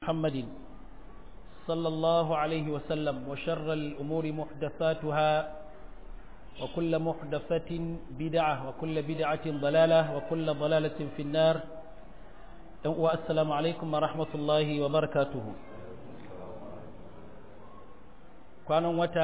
محمد صلى الله عليه وسلم وشر الأمور محدثاتها وكل محدثة بدعة وكل بدعة ضلالة وكل ضلالة في النار والسلام عليكم ورحمة الله وبركاته كانوا متى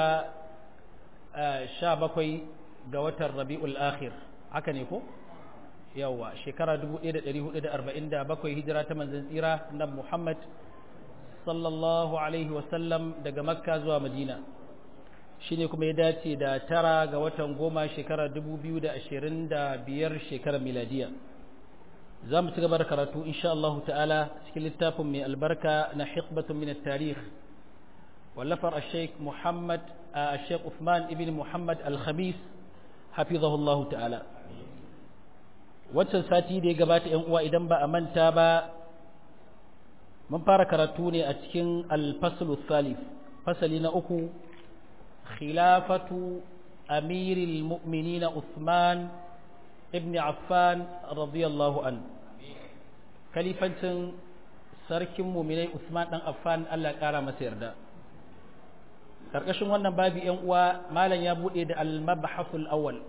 شابكي قوة الربيع الآخر هكذا yawa shekara 1447 hijira ta manzon tsira na Muhammad sallallahu alaihi wasallam daga makka zuwa madina shine kuma ya dace da tara ga watan goma shekara 2025 shekarar miladiya za mu ci gaba da karatu insha Allah ta'ala cikin littafin mai albarka na hikbatun min tarikh wallafar al-sheikh Muhammad al-sheikh Uthman ibn Muhammad al-Khamis hafizahullahu ta'ala waccan sati da ya gabata ‘yan uwa idan ba a manta ba mun fara karatu ne a cikin alfasul salif fasali na uku khilafatu amiril mu'minina Uthman ibn Affan radiyallahu an kalifancin sarkin muminai Uthman dan Affan Allah ƙara masa yarda karkashin wannan babi ‘yan uwa malam ya buɗe da al-mabhasul awwal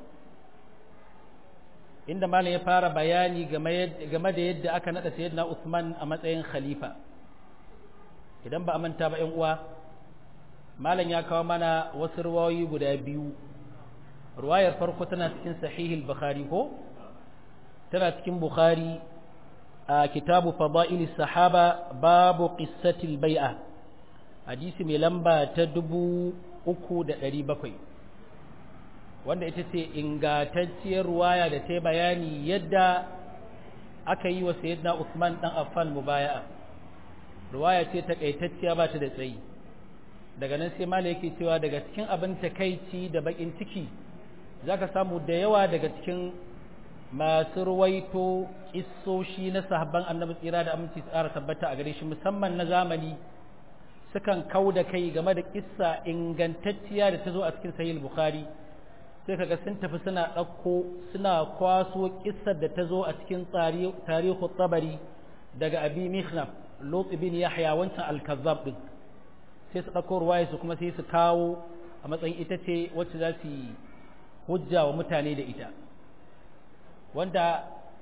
inda malam ya fara bayani game da yadda aka nada sayyidina Uthman a matsayin khalifa idan ba a manta ba ƴan uwa malam ya kawo mana wasu ruwayoyi guda biyu ruwayar farko tana cikin sahih al-bukhari ko tana cikin bukhari a kitabu fadail sahaba babu qissati al-bai'a hadisi mai lamba ta dubu uku da ɗari bakwai wanda ita ce ingantacciyar ruwaya da ta bayani yadda aka yi wa sayyidina Usman dan Affan mubaya'a ruwaya ce takaitacciya ba ta da tsayi daga nan sai mala yake cewa daga cikin abin takaici da bakin ciki zaka samu da yawa daga cikin masu ruwaito kissoshi na sahabban annabi tsira da aminci tsara tabbata a gare shi musamman na zamani sukan kau da kai game da kissa ingantacciya da ta zo a cikin sahih bukhari sai kaga sun tafi suna ɗauko suna kwaso kissar da ta zo a cikin tarihu tabari daga abi mihnaf lot ibn yahya wancan al-kazzab din sai su ɗauko ruwaya su kuma sai su kawo a matsayin ita ce wacce za su hujja wa mutane da ita wanda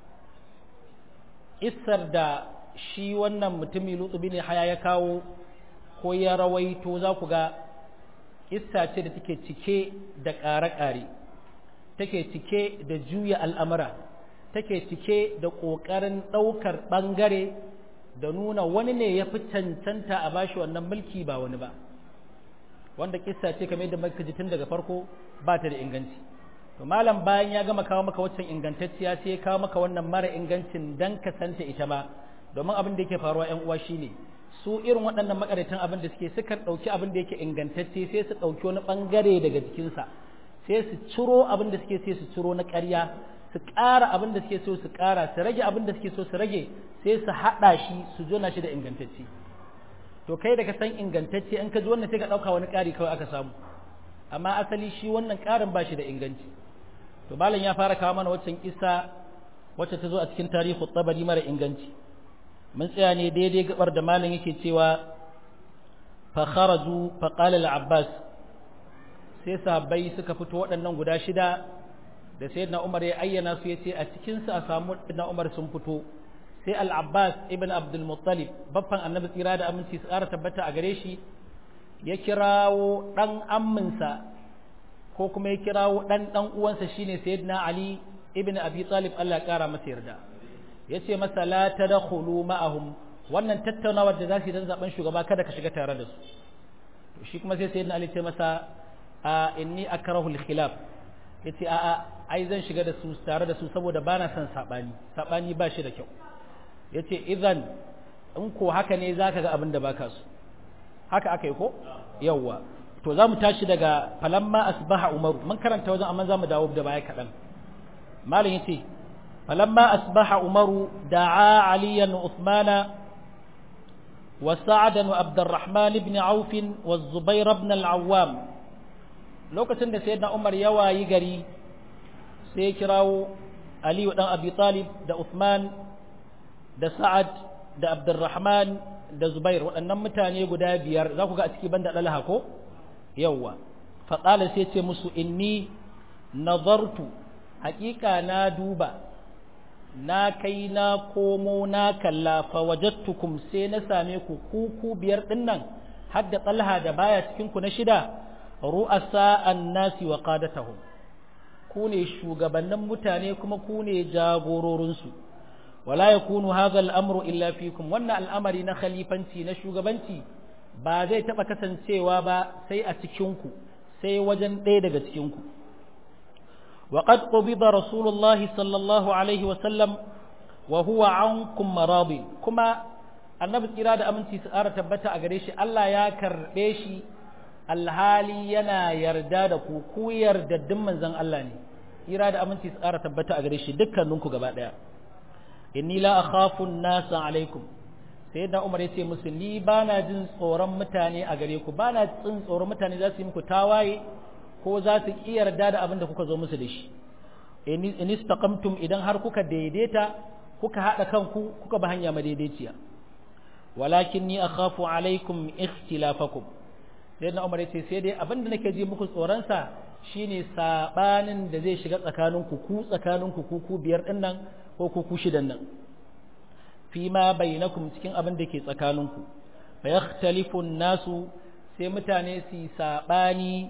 kissar da shi wannan mutumi lot ibn yahya ya kawo ko ya rawaito za ku ga kissa ce da take cike da ƙare-ƙare take cike da juya al'amura take cike da ƙoƙarin ɗaukar ɓangare da nuna wani ne ya fi cancanta a bashi wannan mulki ba wani ba wanda kissa ce kamar da maka tun daga farko ba ta da inganci to malam bayan ya gama kawo maka waccan ingantacciya sai ya kawo maka wannan mara ingancin dan ka santa ita ma domin abin da yake faruwa ƴan uwa shine su irin waɗannan makaratan abin da suke sukan ɗauki abin da yake ingantacce sai su ɗauki wani ɓangare daga jikinsa sai su ciro abin da suke sai su ciro na ƙarya su ƙara abin da suke so su ƙara su rage abin da suke so su rage sai su haɗa shi su jona shi da ingantacce to kai da ka san ingantacce in ka ji wannan sai ka ɗauka wani ƙari kawai aka samu amma asali shi wannan ƙarin ba shi da inganci to malam ya fara kawo mana waccan kisa wacce ta zo a cikin tarihi tabari mara inganci mun tsaya ne daidai gabar da malam yake cewa fa kharaju fa qala al-abbas sai sahabbai suka fito waɗannan guda shida da sayyidina Umar ya ayyana su yace a cikin su a samu sayyidina Umar sun fito sai al-Abbas ibn Abdul Muttalib baffan Annabi tsira da aminci su ƙara tabbata a gare shi ya kirawo dan amminsa ko kuma ya kirawo dan dan uwansa shine sayyidina Ali ibn Abi Talib Allah ya ƙara masa yarda yace masa la tadkhulu ma'ahum wannan tattaunawar da za su yi don zaben shugaba kada ka shiga tare da su to shi kuma sai sayyidina Ali ce masa a inni akrahu al-khilaf yace a a ai zan shiga da su tare da su saboda bana son sabani sabani ba shi da kyau yace idan in ko haka ne zaka ga abin da baka so haka akai ko yawa to zamu tashi daga falamma asbaha umaru mun karanta wajen amma zamu dawo da baya kadan malam yace falamma asbaha umaru da'a aliyan uthmana وسعدا وعبد الرحمن بن عوف والزبير بن العوام lokacin da sayyidina Umar ya wayi gari sai ya kirawo Ali dan Abi Talib da Uthman da Sa'ad da Abdurrahman da zubair waɗannan mutane guda biyar za ku ga a ciki banda ɗalaha ko yawwa faƙala sai ce musu inni nazartu haƙiƙa na duba na kai na komo na kalla fa wajattukum sai na same ku kuku biyar dinnan har da talha da baya cikin ku na shida ru'asa annasi wa qadatahum ku ne shugabannin mutane kuma ku ne jagororin su wala yakunu hadha al-amru illa fikum wannan al'amari na khalifanci na shugabanci ba zai taba kasancewa ba sai a cikin ku sai wajen ɗaya daga cikin ku وقد قبض رسول الله صلى الله عليه وسلم وهو عنكم مراض كما annabi tsira da aminci su ƙara tabbata a gare shi Allah ya karɓe shi alhali yana yarda da ku ku yardaddin manzon Allah ne tsira da aminci su ƙara tabbata a gare shi dukkaninku gaba ɗaya inni la akhafu nasa alaikum sai da Umar ya ce musu ni bana jin tsoron mutane a gare ku bana jin tsoron mutane za su yi muku tawaye ko za su ƙi yarda da abin da kuka zo musu da shi in istaqamtum idan har kuka daidaita kuka haɗa kanku kuka ba hanya madaidaiciya walakin ni akhafu alaikum ikhtilafakum sai na umar yace sai dai abin da nake ji muku tsoron sa shine sabanin da zai shiga tsakaninku ku tsakaninku ku ku biyar din nan ko ku ku shidan nan fi ma bainakum cikin abin da ke tsakaninku fa yakhtalifu nasu sai mutane su sabani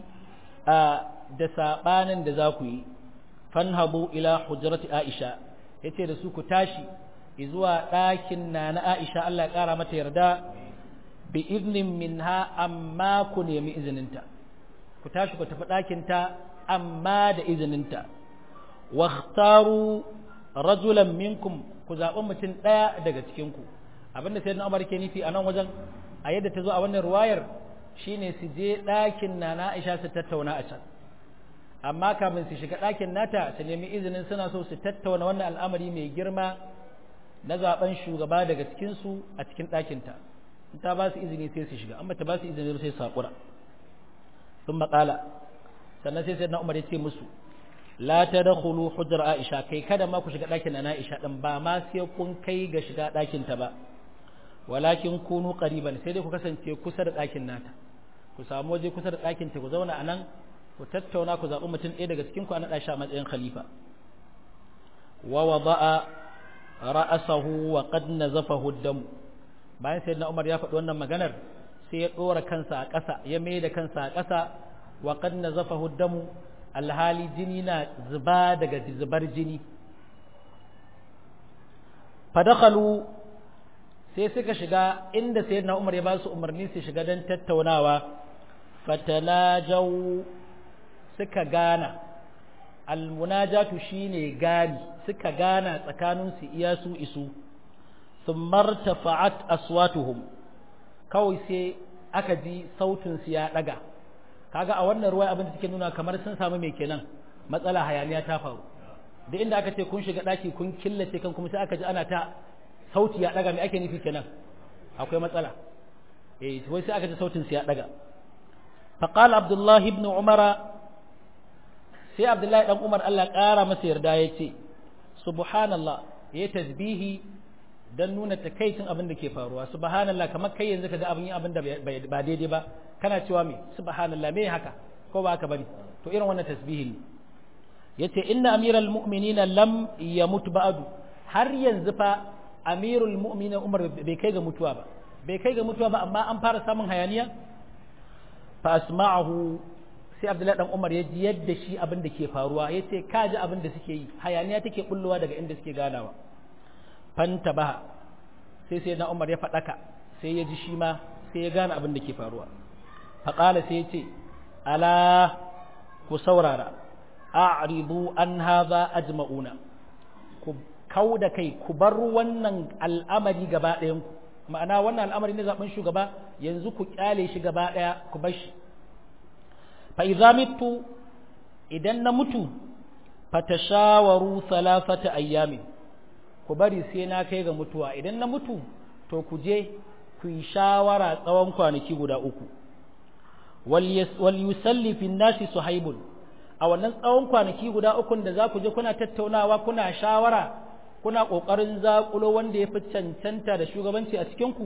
da saɓanin da za ku yi fanhabu ila hujrati aisha ya ce da su ku tashi zuwa ɗakin na na aisha Allah ya ƙara mata yarda bi iznin minha amma ku nemi izininta ku tashi ku tafi ɗakinta amma da izininta wakhtaru rajulan minkum ku zaɓi mutum ɗaya daga cikinku abinda sai na umar ke nufi a nan wajen a yadda ta zo a wannan ruwayar shine su je ɗakin na na Aisha su tattauna a can amma kafin su shiga ɗakin nata su nemi izinin suna so su tattauna wannan al'amari mai girma na zaben shugaba daga cikin su a cikin ɗakinta in ta ba su izini sai su shiga amma ta ba su izini sai su haƙura sun maƙala sannan sai sai na umar ya ce musu la ta da hulu hujjar aisha kai kada ma ku shiga ɗakin na aisha ɗin ba ma sai kun kai ga shiga ɗakinta ba walakin kunu qariban sai dai ku kasance kusa da ɗakin nata ku samu waje kusa da ɗakin ta ku zauna a nan ku tattauna ku zaɓi mutum ɗaya daga cikin ku a naɗa shi a matsayin khalifa wa wada'a ra'asahu wa qad nazafahu dam bayan sayyidina Umar ya faɗi wannan maganar sai ya ɗora kansa a ƙasa ya mai da kansa a ƙasa wa qad nazafahu dam alhali jini na zuba daga zubar jini fadakhalu sai suka shiga inda sayyidina Umar ya ba su umarni su shiga don tattaunawa fatanajaw suka gana almunajatu shine gani suka gana tsakanin su iya su isu thumma tafa'at aswatuhum kawai sai aka ji sautin su ya daga kaga a wannan ruwaya abin da take nuna kamar sun samu me kenan matsala hayaniya ta faru da inda aka ce kun shiga daki kun killace kan kuma sai aka ji ana ta sauti ya daga me ake nufi kenan akwai matsala eh wai sai aka ji sautin sa ya daga fa qala abdullah ibn umara sai abdullahi dan umar Allah ƙara masa yarda yace subhanallah yayi tasbihi dan nuna takaicin abin da ke faruwa subhanallah kamar kai yanzu kaga abin abin da ba daidai ba kana cewa me subhanallah me haka ko ba haka bane to irin wannan tasbihi ne yace inna amiral mu'minina lam yamut ba'du har yanzu fa amirul mu'minin umar bai kai ga mutuwa ba bai kai ga mutuwa ba amma an fara samun hayaniya fa asma'ahu sai abdullahi dan umar ya ji yadda shi abin da ke faruwa ya ce ka ji abin da suke yi hayaniya take bullowa daga inda suke ganawa fanta ba sai sai na umar ya faɗaka sai ya ji shi ma sai ya gane abin da ke faruwa faƙala sai ya ce ala ku saurara a'ridu an haza ajma'una ku kau da kai ku bar wannan al'amari gaba ɗayan ku ma'ana wannan al'amari na zaben shugaba yanzu ku kyale shi gaba ɗaya ku bar shi fa idza mitu idan na mutu fatashawaru thalathata ayyamin ku bari sai na kai ga mutuwa idan na mutu to ku je ku yi shawara tsawon kwanaki guda uku wal yusalli fi nasi suhaibun a wannan tsawon kwanaki guda ukun da za ku je kuna tattaunawa kuna shawara kuna ƙoƙarin zaƙulo wanda ya fi cancanta da shugabanci a cikinku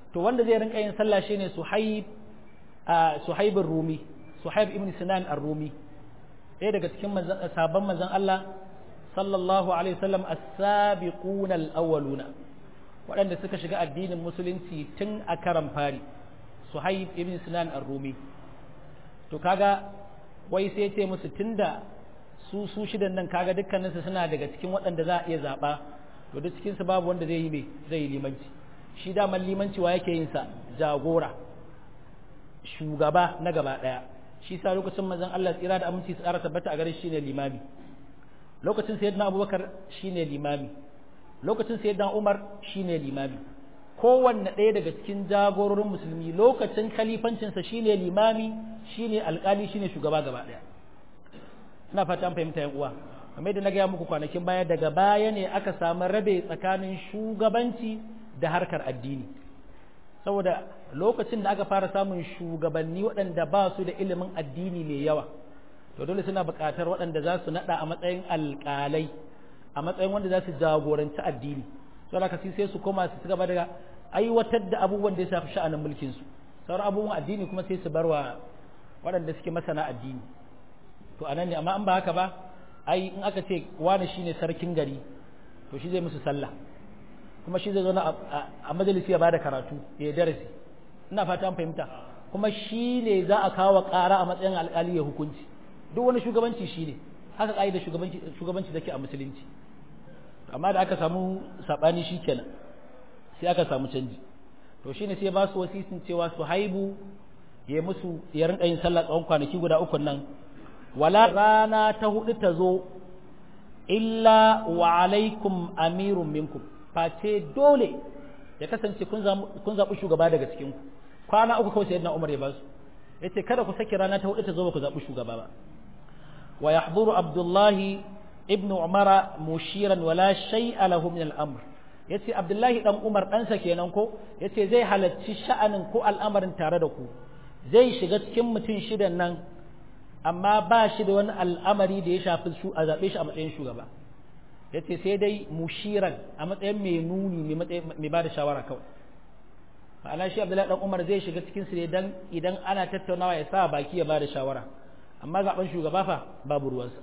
to wanda zai rinka yin sallah shine suhaib suhaibin rumi suhaib ibn sinan ar-rumi ɗaya daga cikin sabon manzon Allah sallallahu alaihi wasallam as-sabiquna al-awwaluna waɗanda suka shiga addinin musulunci tun a karan fari suhaib ibn sinan ar-rumi to kaga wai sai ce musu tunda su su shidan nan kaga dukkaninsu suna daga cikin waɗanda za a iya zaɓa to duk cikinsu babu wanda zai yi mai zai yi limanci shi daman limanci wa yake yin sa jagora shugaba na gaba ɗaya shi sa lokacin manzon Allah tsira da aminci su ƙara tabbata a gare shi ne limami lokacin sayyidina Abubakar shine limami lokacin sayyidina Umar shine limami kowanne ɗaya daga cikin jagororin musulmi lokacin khalifancinsa shine limami shine alƙali shine shugaba gaba ɗaya ina fata an fahimta yan uwa kamar da na gaya muku kwanakin baya daga baya ne aka samu rabe tsakanin shugabanci da harkar addini saboda lokacin da aka fara samun shugabanni waɗanda ba su da ilimin addini mai yawa to dole suna buƙatar waɗanda za su naɗa a matsayin alƙalai a matsayin wanda za su jagoranci addini sau da sai su koma su gaba da aiwatar da abubuwan da ya shafi sha'anin mulkin su sauran abubuwan addini kuma sai su barwa waɗanda suke masana addini to anan ne amma an ba haka ba ai in aka ce wani shine sarkin gari to shi zai musu sallah kuma shi zai zo a majalisi ya bada karatu ya darasi ina fata an fahimta kuma shi ne za a kawo ƙara a matsayin alƙali ya hukunci duk wani shugabanci shi ne haka ƙa'idar shugabanci shugabanci take a musulunci amma da aka samu sabani shi kenan sai aka samu canji to shine sai ba su wasisin cewa su haibu ya musu ya rinka yin sallah tsawon kwanaki guda uku nan wala rana ta hudu ta zo illa wa alaikum amirun minkum face dole ya kasance kun zaɓi shugaba daga cikin ku kwana uku kawai sayyidina Umar ya ba su yace kada ku saki rana ta hudu ta zo ba ku zaɓi shugaba ba wa yahduru Abdullahi ibnu Umara mushiran wala shay'a lahu min al-amr yace Abdullahi dan Umar ɗansa kenan ko yace zai halarci sha'anin ko al'amarin tare da ku zai shiga cikin mutum shidan nan amma ba shi da wani al'amari da ya shafi su a zaɓe shi a matsayin shugaba ya ce sai dai mushiran a matsayin mai nuni mai ba da shawara kawai ma'ana shi abdullahi dan umar zai shiga cikin su ne dan idan ana tattaunawa ya sa baki ya ba da shawara amma zaɓen shugaba fa babu ruwansa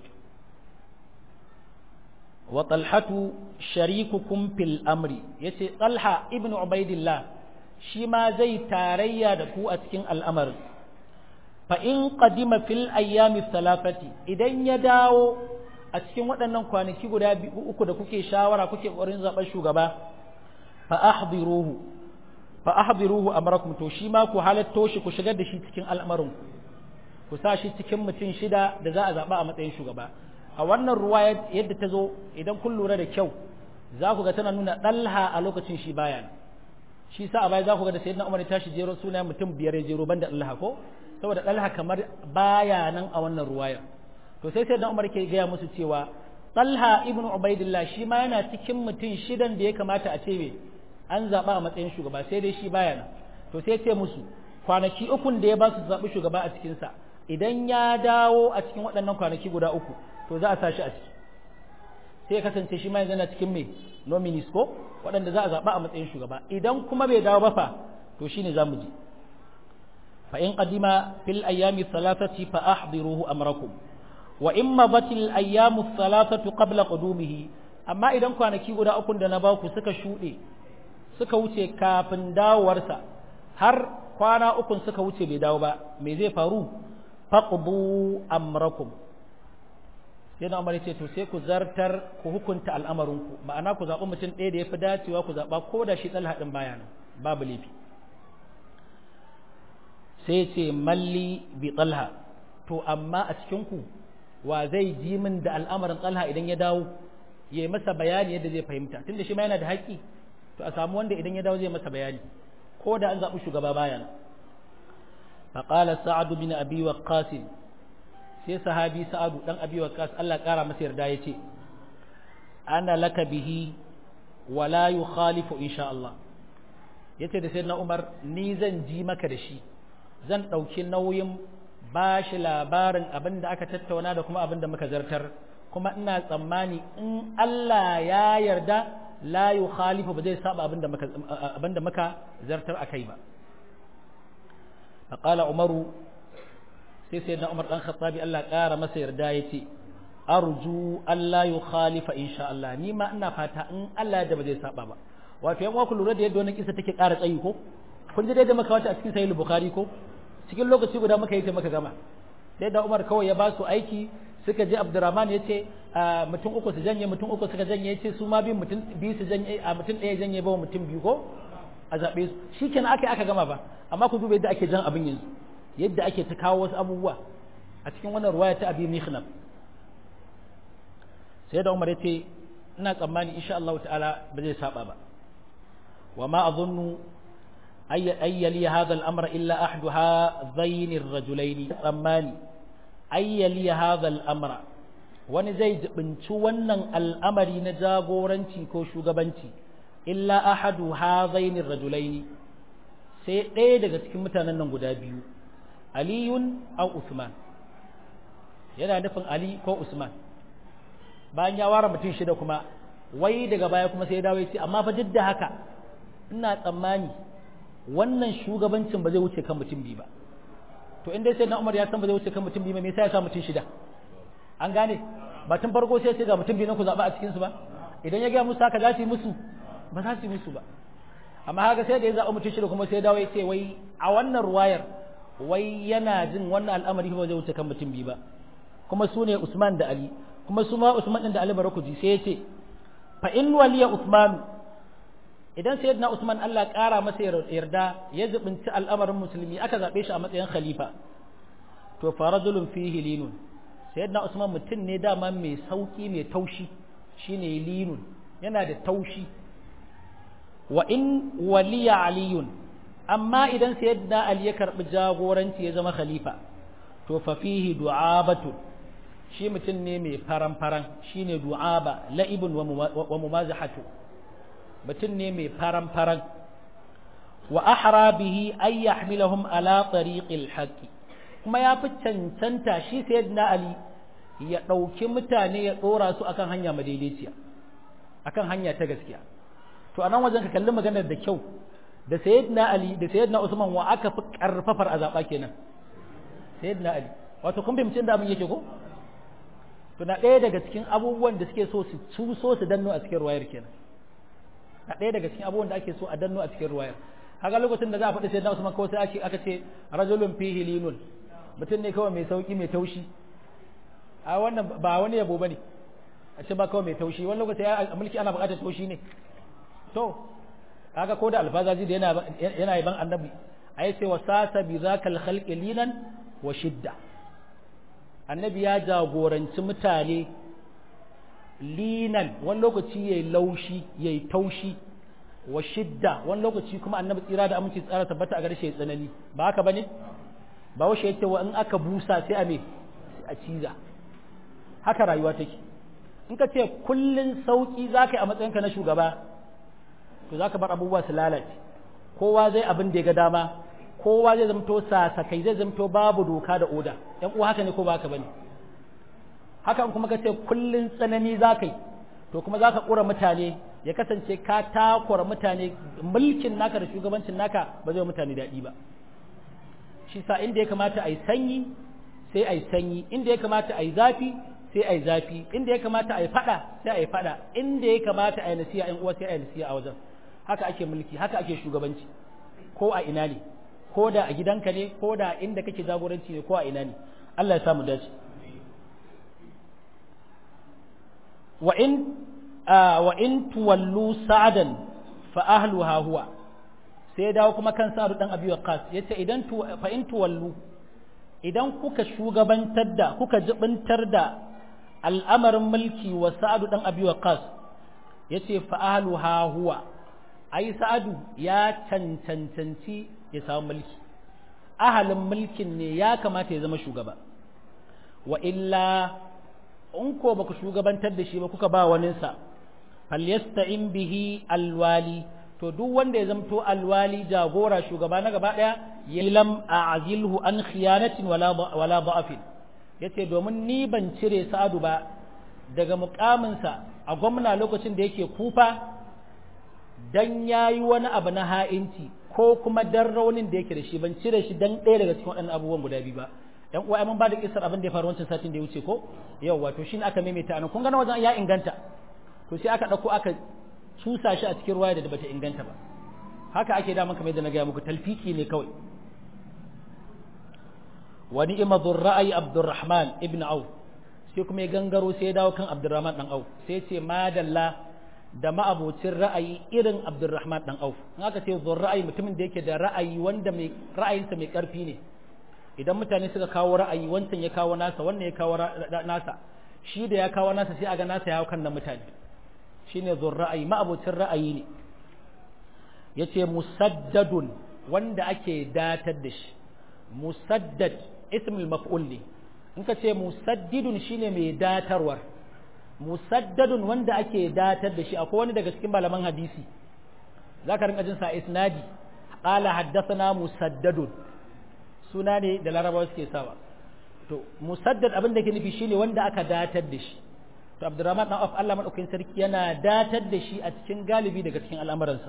wa talhatu sharikukum fil amri yace talha ibn ubaidillah shi ma zai tarayya da ku a cikin al'amarin fa in qadima fil ayyami salafati idan ya dawo a cikin waɗannan kwanaki guda uku da kuke shawara kuke ƙoƙarin zaɓen shugaba fa ahdiruhu fa ahdiruhu amrakum to shi ma ku halatto shi ku shigar da shi cikin al'amarin ku sa shi cikin mutum shida da za a zaɓa a matsayin shugaba a wannan ruwa yadda ta zo idan kun lura da kyau za ku ga tana nuna ɗalha a lokacin shi baya shi sa a baya za ku ga da sayyidina umar ya tashi jero sunayen mutum biyar ya jero banda ɗalha ko saboda ɗalha kamar baya nan a wannan ruwayar to sai sai dan Umar ke gaya musu cewa Talha ibn Ubaidillah shi ma yana cikin mutum shidan da ya kamata a ce me an zaba a matsayin shugaba sai dai shi baya nan to sai ce musu kwanaki ukun da ya ba su zaɓi shugaba a cikin sa idan ya dawo a cikin waɗannan kwanaki guda uku to za a sa shi a ciki sai ya kasance shi ma yanzu yana cikin me nominees ko waɗanda za a zaɓa a matsayin shugaba idan kuma bai dawo ba fa to shine za mu ji فإن قدم في الأيام الثلاثة فأحضروه أمركم وإن مضت الأيام الثلاثة قبل قدومه أما إذا كان كي غدا أكون دنا باكو سكا شودي سكا wuce kafin dawowarsa har kwana ukun suka wuce bai dawo ba me zai faru faqdu amrakum sai na umar ce to sai ku zartar ku hukunta al'amarinku ma'ana ku zaɓi mutum ɗaya da ya fi dacewa ku zaɓa ko da shi ɗalha ɗin baya nan babu laifi sai ce malli bi talha to amma a cikinku wa zai ji min da al'amarin talha idan ya dawo ya yi masa bayani yadda zai fahimta tunda shi ma yana da haƙƙi to a samu wanda idan ya dawo zai masa bayani ko da an zaɓi shugaba bayan faƙala sa'adu bin abi waqqas sai sahabi sa'adu dan abi waqqas Allah ƙara masa yarda ya ce ana laka bihi wala yukhalifu insha Allah yace da sayyidina Umar ni zan ji maka da shi zan ɗauki nauyin ba shi labarin abin da aka tattauna da kuma abin da muka zartar kuma ina tsammani in Allah ya yarda la yukhalifu ba zai saba abinda muka abinda muka zartar akai ba faqala umaru sai sayyidina umar dan khattabi Allah ƙara masa yarda yace arju Allah yukhalifa insha Allah ni ma ina fata in Allah ya da ba zai saba ba wato yan uwa ku lura da yadda wannan kisa take ƙara tsayi ko kun ji dai da muka wata a cikin sahih bukhari ko cikin lokaci guda muka yi ta muka gama sai da Umar kawai ya ba su aiki suka je Abdurrahman ya ce mutum uku su janye mutum uku suka janye ya ce su ma biyu mutum biyu su janye a mutum ɗaya janye ba mutum biyu ko a zaɓe su shi kenan aka aka gama ba amma ku duba yadda ake jan abin yanzu yadda ake ta kawo wasu abubuwa a cikin wannan ruwaya ta abi mikhnaf sai da Umar ya ce ina tsammani insha Allah ta'ala ba zai saba ba wa ma azunnu أي أي لي هذا الأمر إلا أحد هذين الرجلين tsammani أي لي هذا الأمر wani zai jibinci wannan al'amari na jagoranci ko shugabanci illa ahadu hazaini rajulaini sai ɗaya daga cikin mutanen nan guda biyu aliyun au usman yana nufin ali ko usman bayan ya ware mutum shida kuma wai daga baya kuma sai ya dawo ya ce amma fa duk da haka ina tsammani wannan shugabancin ba zai wuce kan mutum biyu ba to in dai sai na Umar ya san ba zai wuce kan mutum biyu ba me yasa ya sa mutum shida an gane ba tun farko sai sai ga mutum biyu na ku zaba a cikin su ba idan ya ga musu haka za su yi musu ba za su yi musu ba amma haka sai da ya zaba mutum shida kuma sai dawo ya ce wai a wannan ruwayar wai yana jin wannan al'amari ba zai wuce kan mutum biyu ba kuma su ne Usman da Ali kuma su ma Usman din da Ali barakuji sai ya ce fa in waliya Usmanu idan sayyidina Usman Allah ƙara masa yarda ya zubinci al'amarin musulmi aka zabe shi a matsayin khalifa to farajulun fihi linun sayyidina Usman mutum ne dama mai sauki mai taushi shine linun yana da taushi wa in waliya aliyun amma idan sayyidina Ali ya karbi jagoranci ya zama khalifa to fa fihi du'abatu shi mutum ne mai faran faran shine du'aba la'ibun wa mumazahatu mutum ne mai faran-faran wa ahra bihi ay yahmilahum ala tariqil haqqi kuma ya fi cancanta shi sayyidina ali ya ɗauki mutane ya ɗora su akan hanya madaidaiciya akan hanya ta gaskiya to anan wajen ka kalli maganar da kyau da sayyidina ali da sayyidina usman wa aka fi karfafar a zaɓa kenan sayyidina ali wato kun fahimci da abin yake ko to na ɗaya daga cikin abubuwan da suke so su cuso su danno a cikin ruwayar kenan a ɗaya daga cikin abubuwan da ake so a danno a cikin ruwayar haka lokacin da za a faɗi sai na Usman kawai sai ake aka ce rajulun fihi linun mutum ne kawai mai sauki mai taushi a wannan ba wani yabo bane a ce ba kawai mai taushi wani lokaci a mulki ana buƙatar taushi ne to kaga ko da alfazaji da yana yana yaban annabi ai sai wasasa bi zakal khalqi linan wa shidda annabi ya jagoranci mutane linan wani lokaci yayi laushi yayi taushi wa shidda wani lokaci kuma annabi tsira da aminci tsara tabbata a gare shi tsanani ba haka bane ba washe yace wa in aka busa sai a me a ciza haka rayuwa take in ka ce kullun sauki zaka yi a matsayinka na shugaba to zaka bar abubuwa su lalace kowa zai abin da ya ga dama kowa zai zamto sasakai zai zamto babu doka da oda yan uwa haka ne ko ba haka bane hakan kuma ka ce kullun tsanani za ka yi to kuma za ka ƙura mutane ya kasance ka takura mutane mulkin naka da shugabancin naka ba zai mutane daɗi ba shi sa inda ya kamata a yi sanyi sai a yi sanyi inda ya kamata a yi zafi sai a yi zafi inda ya kamata a yi faɗa sai a yi faɗa inda ya kamata a yi nasiya in uwa sai a yi nasiya a wajen haka ake mulki haka ake shugabanci ko a ina ne ko da a gidanka ne ko da inda kake jagoranci ne ko a ina ne Allah ya samu dace وإن آه وإن تولوا سعدا فأهلها هو sai dawo kuma kan sa'adu dan abi waqas yace idan tu fa in tuwallu idan kuka shugabantar da kuka jibintar da al'amarin mulki wa sa'adu dan abi waqas yace fa ahluha huwa ai sa'adu ya cancancanci ya samu mulki ahalin mulkin ne ya kamata ya zama shugaba wa illa in ko baku shugabantar da shi ba kuka ba waninsa falyasta'in bihi alwali to duk wanda ya zamto alwali jagora shugaba na gaba daya yalam a'zilhu an khiyanatin wala wala da'afin yace domin ni ban cire sa'adu ba daga mukaminsa a gwamna lokacin da yake kufa dan yayi wani abu na ha'inci ko kuma dan raunin da yake da shi ban cire shi dan ɗaya daga cikin waɗannan abubuwan guda biyu ba yan uwa mun ba da kisar abin da ya faru wancan satin da ya wuce ko yau wato shine aka maimaita anan kun ga na wajen ya inganta to sai aka ɗauko aka cusa shi a cikin ruwaya da bata inganta ba haka ake da kamar yadda na gaya muku talfiki ne kawai wani imadur ra'ayi abdurrahman ibn auf sai kuma ya gangaro sai ya dawo kan abdurrahman dan auf sai ce madalla da ma'abocin ra'ayi irin abdurrahman dan auf in aka ce zur ra'ayi mutumin da yake da ra'ayi wanda mai ra'ayinsa mai karfi ne idan mutane suka kawo ra'ayi wancan ya kawo nasa wannan ya kawo nasa shi da ya kawo nasa sai aga nasa ya hau kan na mutane shine zur ra'ayi ma'abocin ra'ayi ne yace musaddadun wanda ake datar da shi musaddad ismul maf'ul ne in ka ce musaddidun shine mai datarwar musaddadun wanda ake datar da shi akwai wani daga cikin malaman hadisi zaka rinka jin sa isnadi qala haddathana musaddadun suna ne da larabawa suke sawa to musaddad abin da ke nufi shine wanda aka datar da shi to abdurrahman dan of Allah madaukakin sarki yana datar da shi a cikin galibi daga cikin al'amuransa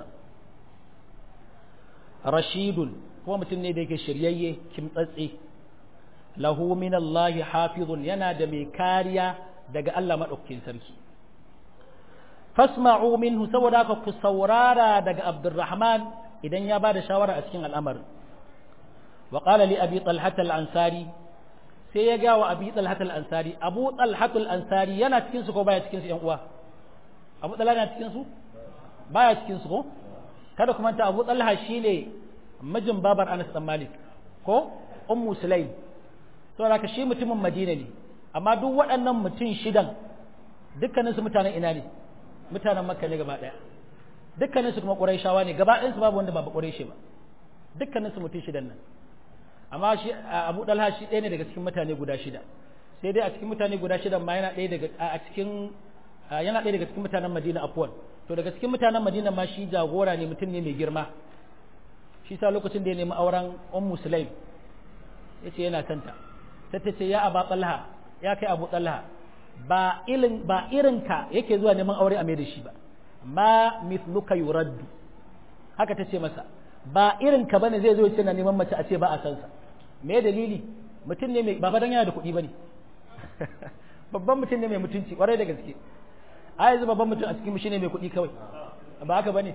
rashidun kuma mutum ne da yake shiryayye kimtsatse lahu min Allah hafizun yana da mai kariya daga Allah madaukakin sarki fasma'u minhu saboda haka ku saurara daga Abdurrahman idan ya bada shawara a cikin al'amarin wa qala li abi talhat al-ansari sai ya ga wa abi talhat al-ansari abu talhat al-ansari yana cikin su ko baya cikin su yan uwa abu talhat yana cikin su baya cikin su ko kada kuma ta abu talha shine mijin babar Anas dan Malik ko ummu Sulaim saboda ka shi mutumin Madina ne amma duk waɗannan mutum shidan dukkanin su mutanen ina ne mutanen Makka ne gaba daya dukkanin su kuma Qurayshawa ne gaba ɗayan su babu wanda ba ba Qurayshi ba dukkanin su mutum shidan nan amma shi Abu Dalha shi ɗaya ne daga cikin mutane guda shida sai dai a cikin mutane guda shidan ma yana ɗaya daga a cikin yana ɗaya daga cikin mutanen Madina afwan to daga cikin mutanen Madina ma shi jagora ne mutum ne mai girma shi sa lokacin da ya nemi auren ummu sulaim ya ce yana santa sai ta ce ya aba talha ya kai abu talha ba ilin ba irinka yake zuwa neman aure a mai da shi ba ma mithluka yuraddu haka ta ce masa ba irinka bane zai zo ya ce na neman mace a ce ba a san sa me dalili mutum ne mai ba dan yana da kuɗi bane babban mutum ne mai mutunci kwarai da gaske a yanzu babban mutum a cikin mu shine mai kuɗi kawai ba haka bane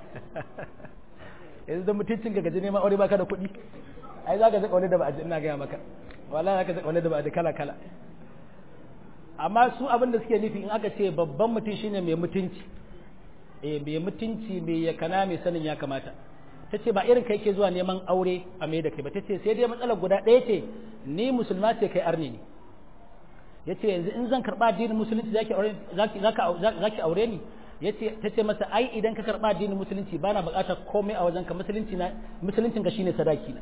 yanzu da mutuncin ka gaji neman aure baka da kuɗi ai za ka zaka wani da ba a ina gaya maka wallahi za ka zaka wani da ba a kala kala amma su abin da suke nufi in aka ce babban mutum shine mai mutunci eh mai mutunci mai ya kana mai sanin ya kamata ta ce ba irin kai ke zuwa neman aure a mai da kai ba ta ce sai dai matsalar guda ɗaya ce ni musulma ce kai arni ne ya ce yanzu in zan karɓa addinin musulunci za ki aure ni yace tace masa ai idan ka karba addinin musulunci bana buƙatar komai a wajenka musulunci na musuluncin ka shine sadaki na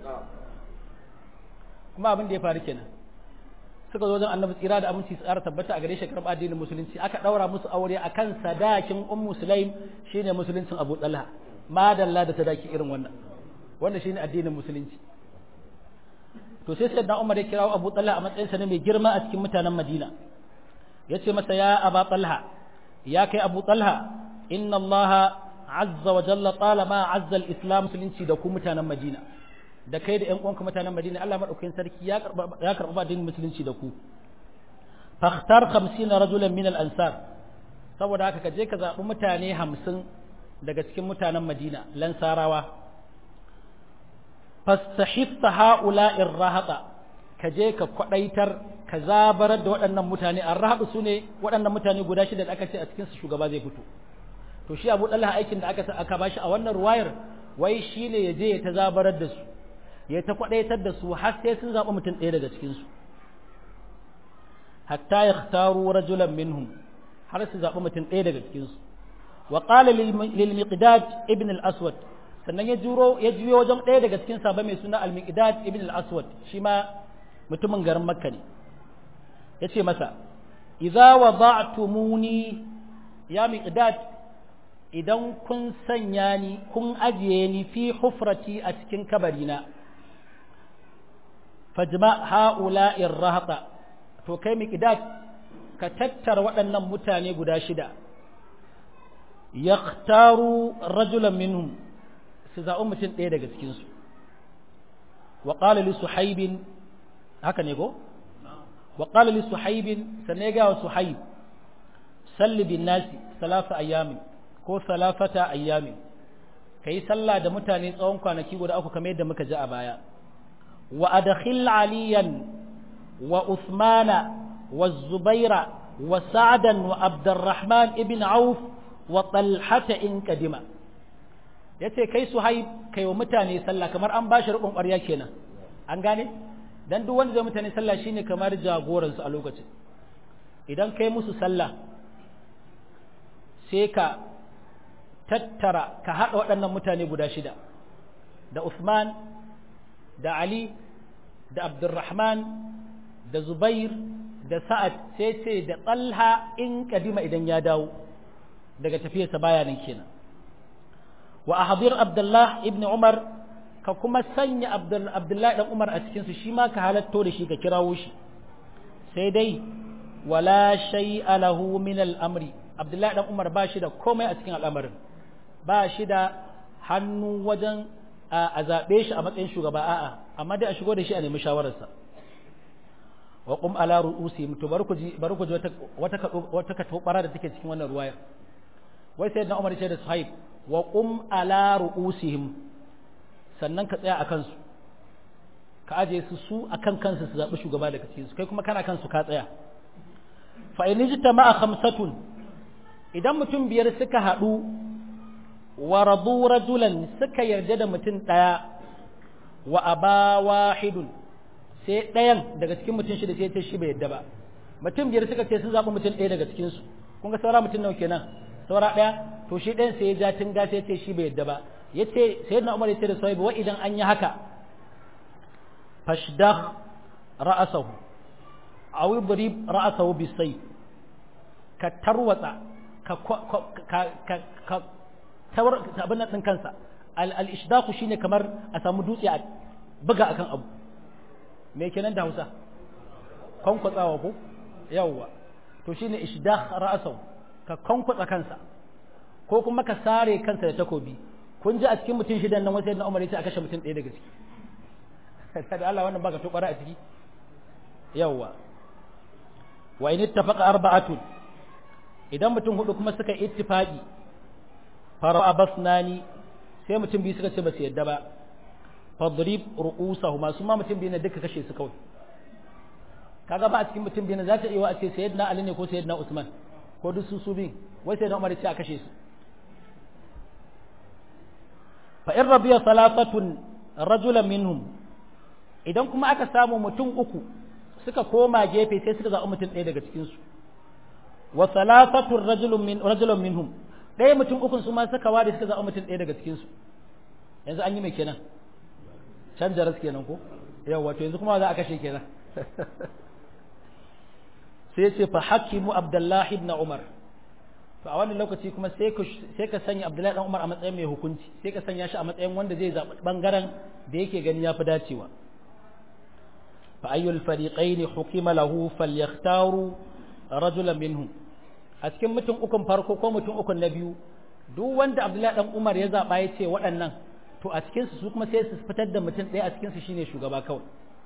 kuma abin da ya faru kenan suka zo wajen annabi tsira da aminci tsara tabbata a gare shi karba addinin musulunci aka daura musu aure akan sadakin ummu sulaim shine musuluncin abu talha madalla da sadaki irin wannan wannan shine addinin musulunci to sai sayyidina umar ya kirawo abu talha a matsayinsa ne mai girma a cikin mutanen madina yace masa ya aba talha ya kai abu talha inna allaha azza wa jalla talama azza al-islam musulunci da ku mutanen madina da kai da ƴan uwanka mutanen madina Allah madaukakin sarki ya karba ya karba addinin musulunci da ku fakhtar 50 rajulan min al-ansar saboda haka ka je ka zabi mutane 50 daga cikin mutanen madina lansarawa fastahifta ha'ula'ir rahata ka je ka kwadaitar ka zabarar da waɗannan mutane an rahaɗu su ne waɗannan mutane guda shida da aka ce a cikinsu shugaba zai fito to shi abu ɗalha aikin da aka aka bashi a wannan ruwayar wai shi ne ya je ya ta zabarar da su ya ta kwaɗaitar da su har sai sun zaɓi mutum ɗaya daga cikinsu hatta ya taru rajulan minhum har su zaɓi mutum ɗaya daga cikinsu wa qala lil miqdad ibn al aswad sannan ya juro ya juyo wajen ɗaya daga cikin sabon mai suna al miqdad ibn al aswad shi ma mutumin garin makka ne ya ce masa idza wada'tumuni ya miqdad idan kun sanya ni kun ajiye ni fi hufrati a cikin kabarina fajma ha'ula'ir rahata to kai miqdad ka tattara waɗannan mutane guda shida yaktaru rajulan minhum su zaɓi mutum ɗaya daga cikinsu wa ƙala li suhaibin haka ne ko wa ƙala li suhaibin sannan ya gawa suhaib salli bin nasi salasa ayyamin ko salafata ayyamin ka yi sallah da mutane tsawon kwanaki guda uku kamar yadda muka ji a baya wa adkhil aliyan wa usmana wa zubaira wa sa'dan wa abdurrahman ibn auf wa talhata in kadima yace kai suhaib kai wa mutane sallah kamar an bashi rubun ƙwarya kenan an gane dan duk wanda zai mutane sallah shine kamar jagoran su a lokacin idan kai musu sallah sai ka tattara ka haɗa waɗannan mutane guda shida da Usman da Ali da Abdurrahman da Zubair da Sa'ad sai ce da Talha in kadima idan ya dawo daga tafiyarsa baya nan kenan wa ahdir Abdullah ibn Umar ka kuma sanya Abdullah dan Umar a cikin su shi ma ka halatto da shi ka kirawo shi sai dai wala shay'a lahu min al-amri Abdullah dan Umar ba shi da komai a cikin al'amarin ba shi da hannu wajen a zaɓe shi a matsayin shugaba a'a amma dai a shigo da shi a nemi shawararsa wa qum ala ru'usihim to bari ku ji bari ku ji wata wata wata katobara da take cikin wannan ruwayar wai sayyidina Umar ce da Suhaib wa qum ala ru'usihim sannan ka tsaya akan su ka aje su su akan kansu su zaɓi shugaba daga cikin su kai kuma kana kansu ka tsaya fa in ijtama'a khamsatun idan mutum biyar suka haɗu wa radu rajulan suka yarda da mutum ɗaya wa aba wahidun sai ɗayan daga cikin mutum shida sai ce shi bai yarda ba mutum biyar suka ce sun zaɓi mutum ɗaya daga cikin su kun ga saura mutum nawa kenan saura ɗaya to shi ɗayan sai ya ja tunga sai ce shi bai yarda ba yace sayyidina Umar yace da sahibi wa idan an yi haka fashdah ra'asahu aw idrib ra'asahu bisayf ka tarwatsa ka ka ka tawar abin nan din kansa al-ishdaqu shine kamar a samu dutse a buga akan abu me kenan da Hausa kwankwatsawa ko yawwa to shine ishdaq ra'sahu ka kwankwatsa kansa ko kuma ka sare kansa da takobi kun ji a cikin mutum shidan nan wasu yadda Umar ya ce a kashe mutum ɗaya daga ciki da Allah wannan baka tobara a ciki yawwa wa in ittafaqa arba'atun idan mutum hudu kuma suka ittifaqi fara abasnani sai mutum biyu suka ce ba su yadda ba fadrib ru'usahuma su ma mutum biyu ne duka kashe su kawai kaga ba a cikin mutum biyu ne za ta iya a ce sayyidina ali ne ko sayyidina usman ko duk su su biyu wai sayyidina umar ce a kashe su fa in rabiya salafatun rajulan minhum idan kuma aka samu mutum uku suka koma gefe sai suka zaɓi mutum ɗaya daga cikin su wa salafatun rajulun min rajulun minhum ɗaya mutum ukun su ma suka ware suka zaɓi mutum ɗaya daga cikinsu yanzu an yi mai kenan can jaras kenan ko yau wato yanzu kuma za a kashe kenan sai ce fa hakimu abdullahi ibn umar to a wannan lokaci kuma sai ka sanya abdullahi ibn umar a matsayin mai hukunci sai ka sanya shi a matsayin wanda zai zaɓi ɓangaren da yake gani ya fi dacewa fa ayyul fariqaini hukima lahu falyakhtaru rajulan minhum a cikin mutum ukun farko ko mutum ukun na biyu duk wanda Abdullahi dan Umar ya zaba ya ce waɗannan to a cikin su kuma sai su fitar da mutum ɗaya a cikin su shine shugaba kawai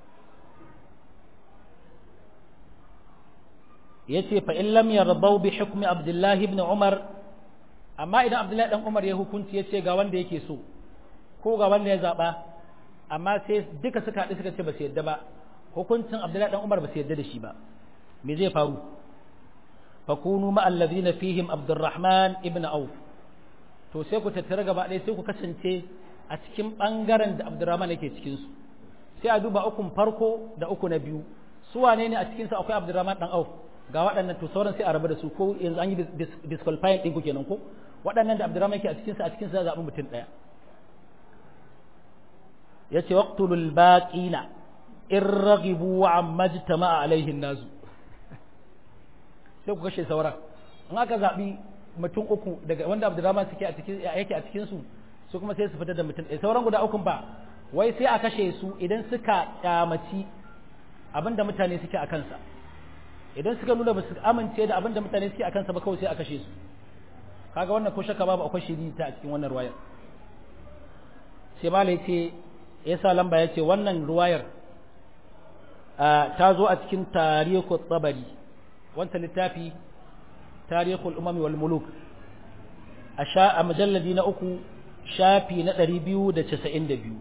yace fa in lam yardau bi hukmi Abdullahi ibn Umar amma idan Abdullahi dan Umar ya hukunci yace ga wanda yake so ko ga wanda ya zaba amma sai duka suka haɗu suka ce ba su yadda ba hukuncin Abdullahi dan Umar ba su yadda da shi ba me zai faru fakunu ma allazina fihim Abdurrahman ibn Auf to sai ku tattara gaba ɗaya sai ku kasance a cikin ɓangaren da Abdurrahman yake cikin su sai a duba ukun farko da uku na biyu su wane ne a cikin su akwai Abdurrahman dan Auf ga waɗannan to sauran sai a rabu da su ko yanzu an yi disqualifying ɗin ku kenan ko waɗannan da Abdurrahman yake a cikin su a cikin su za a zaɓi mutum ɗaya yace waqtulul baqina in raghibu wa amma jtama'a alaihi nazu sai ku kashe sauran in aka zaɓi mutum uku daga wanda abdurrahman suke a cikin yake a cikin su su kuma sai su fitar da mutum ɗaya sauran guda ukun ba wai sai a kashe su idan suka kyamaci abinda mutane suke a kansa idan suka nuna ba su amince da abinda mutane suke a kansa ba kawai sai a kashe su kaga wannan ko shaka babu akwai shiri ta a cikin wannan ruwayar sai mala yace yasa lamba yace wannan ruwayar ta zo a cikin tarihul tabari wanta littafi tarihul umami wal muluk a sha a mujalladi na uku shafi na 292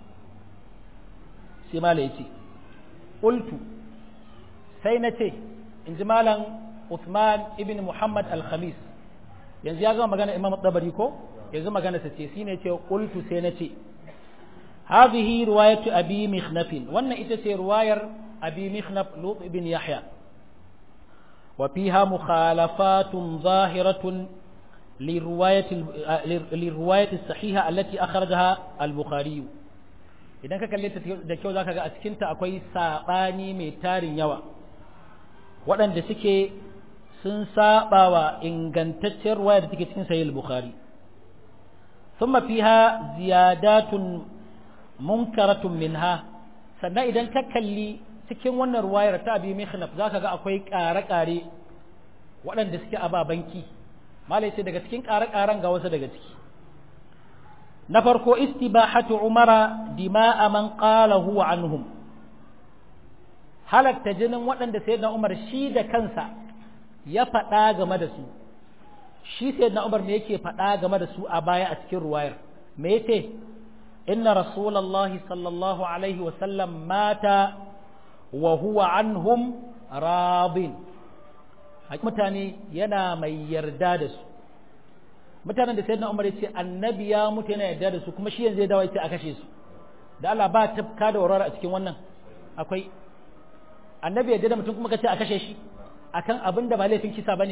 sai mala yace qultu sai na ce in ji malam Uthman ibn Muhammad al-Khamis yanzu ya gama magana Imam Tabari ko yanzu magana sa ce shine ce qultu sai na ce hadhihi riwayatu abi mikhnaf wannan ita ce riwayar abi mikhnaf lut ibn yahya wa fiha mukhalafatun zahiratun للرواية للرواية الصحيحة التي أخرجها البخاري idan ka kalle ta da kyau zaka ga a cikinta akwai sabani mai tarin yawa waɗanda suke sun saba wa ingantacciyar waya da take cikin sahih al-bukhari thumma fiha ziyadatun munkaratun minha sannan idan ka kalli cikin wannan ruwayar ta abi mihnaf zaka ga akwai ƙare-ƙare waɗanda suke ababanki malai sai daga cikin ƙare-ƙaren ga wasu daga ciki na farko istibahatu umara dima'a man qala huwa anhum halatta jinin waɗanda sayyidina umar shi da kansa ya faɗa game da su shi sayyidina umar me yake faɗa game da su a baya a cikin ruwayar me yace inna rasulullahi sallallahu alaihi wa sallam mata wa huwa anhum radin mutane yana mai yarda da su mutanen da sayyidina Umar ya ce annabi ya mutu yana yarda da su kuma shi yanzu ya dawo ya ce a kashe su da Allah ba tafka da warwara a cikin wannan akwai annabi yarda da mutum kuma kace a kashe shi akan abin da ba laifin kisa bane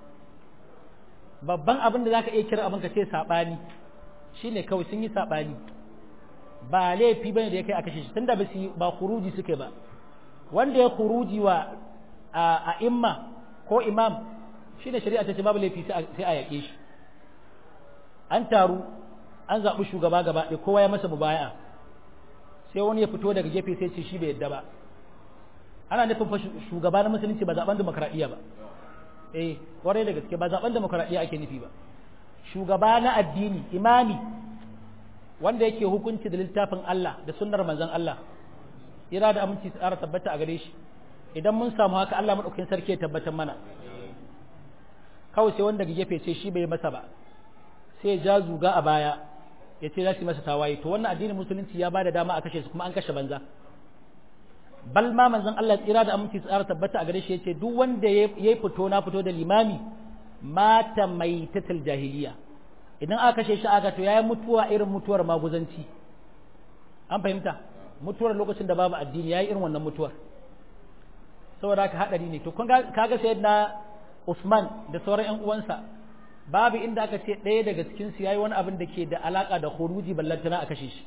babban abin da zaka iya kira abin ka ce sabani shine kawai sun yi sabani ba laifi bane da ya kai a kashe shi tunda ba su ba khuruji suke ba wanda ya khuruji wa a imma ko imam shine shari'a ta ce babu laifi sai a yaƙe shi an taru an zaɓi shugaba gaba ɗaya kowa ya masa mubaya'a sai wani ya fito daga gefe sai ce shi bai yadda ba ana nufin fa shugaba na musulunci ba zaɓen demokradiyya ba eh kwarai da gaske ba zaɓen demokradiyya ake nufi ba shugaba na addini imami wanda yake hukunci da littafin Allah da sunnar manzon Allah ira da aminci tsara tabbata a gare shi idan mun samu haka Allah madaukakin sarki ya tabbatar mana kawai sai wanda gefe ce shi bai masa ba sai ja zuga a baya ya ce za su masa tawaye to wannan addinin musulunci ya ba da dama a kashe su kuma an kashe banza bal ma manzon Allah tsira da aminci tsara tabbata a gare shi yace duk wanda yayi fito na fito da limami mata maitatul jahiliya idan aka kashe shi aka to yayi mutuwa irin mutuwar maguzanci an fahimta mutuwar lokacin da babu addini yayi irin wannan mutuwar saboda haka hadari ne to kun kaga sayyidina Usman da sauran ƴan uwansa babu inda aka ce ɗaya daga cikin su yayi wani abin da ke da alaka da khuruji ballantana a kashe shi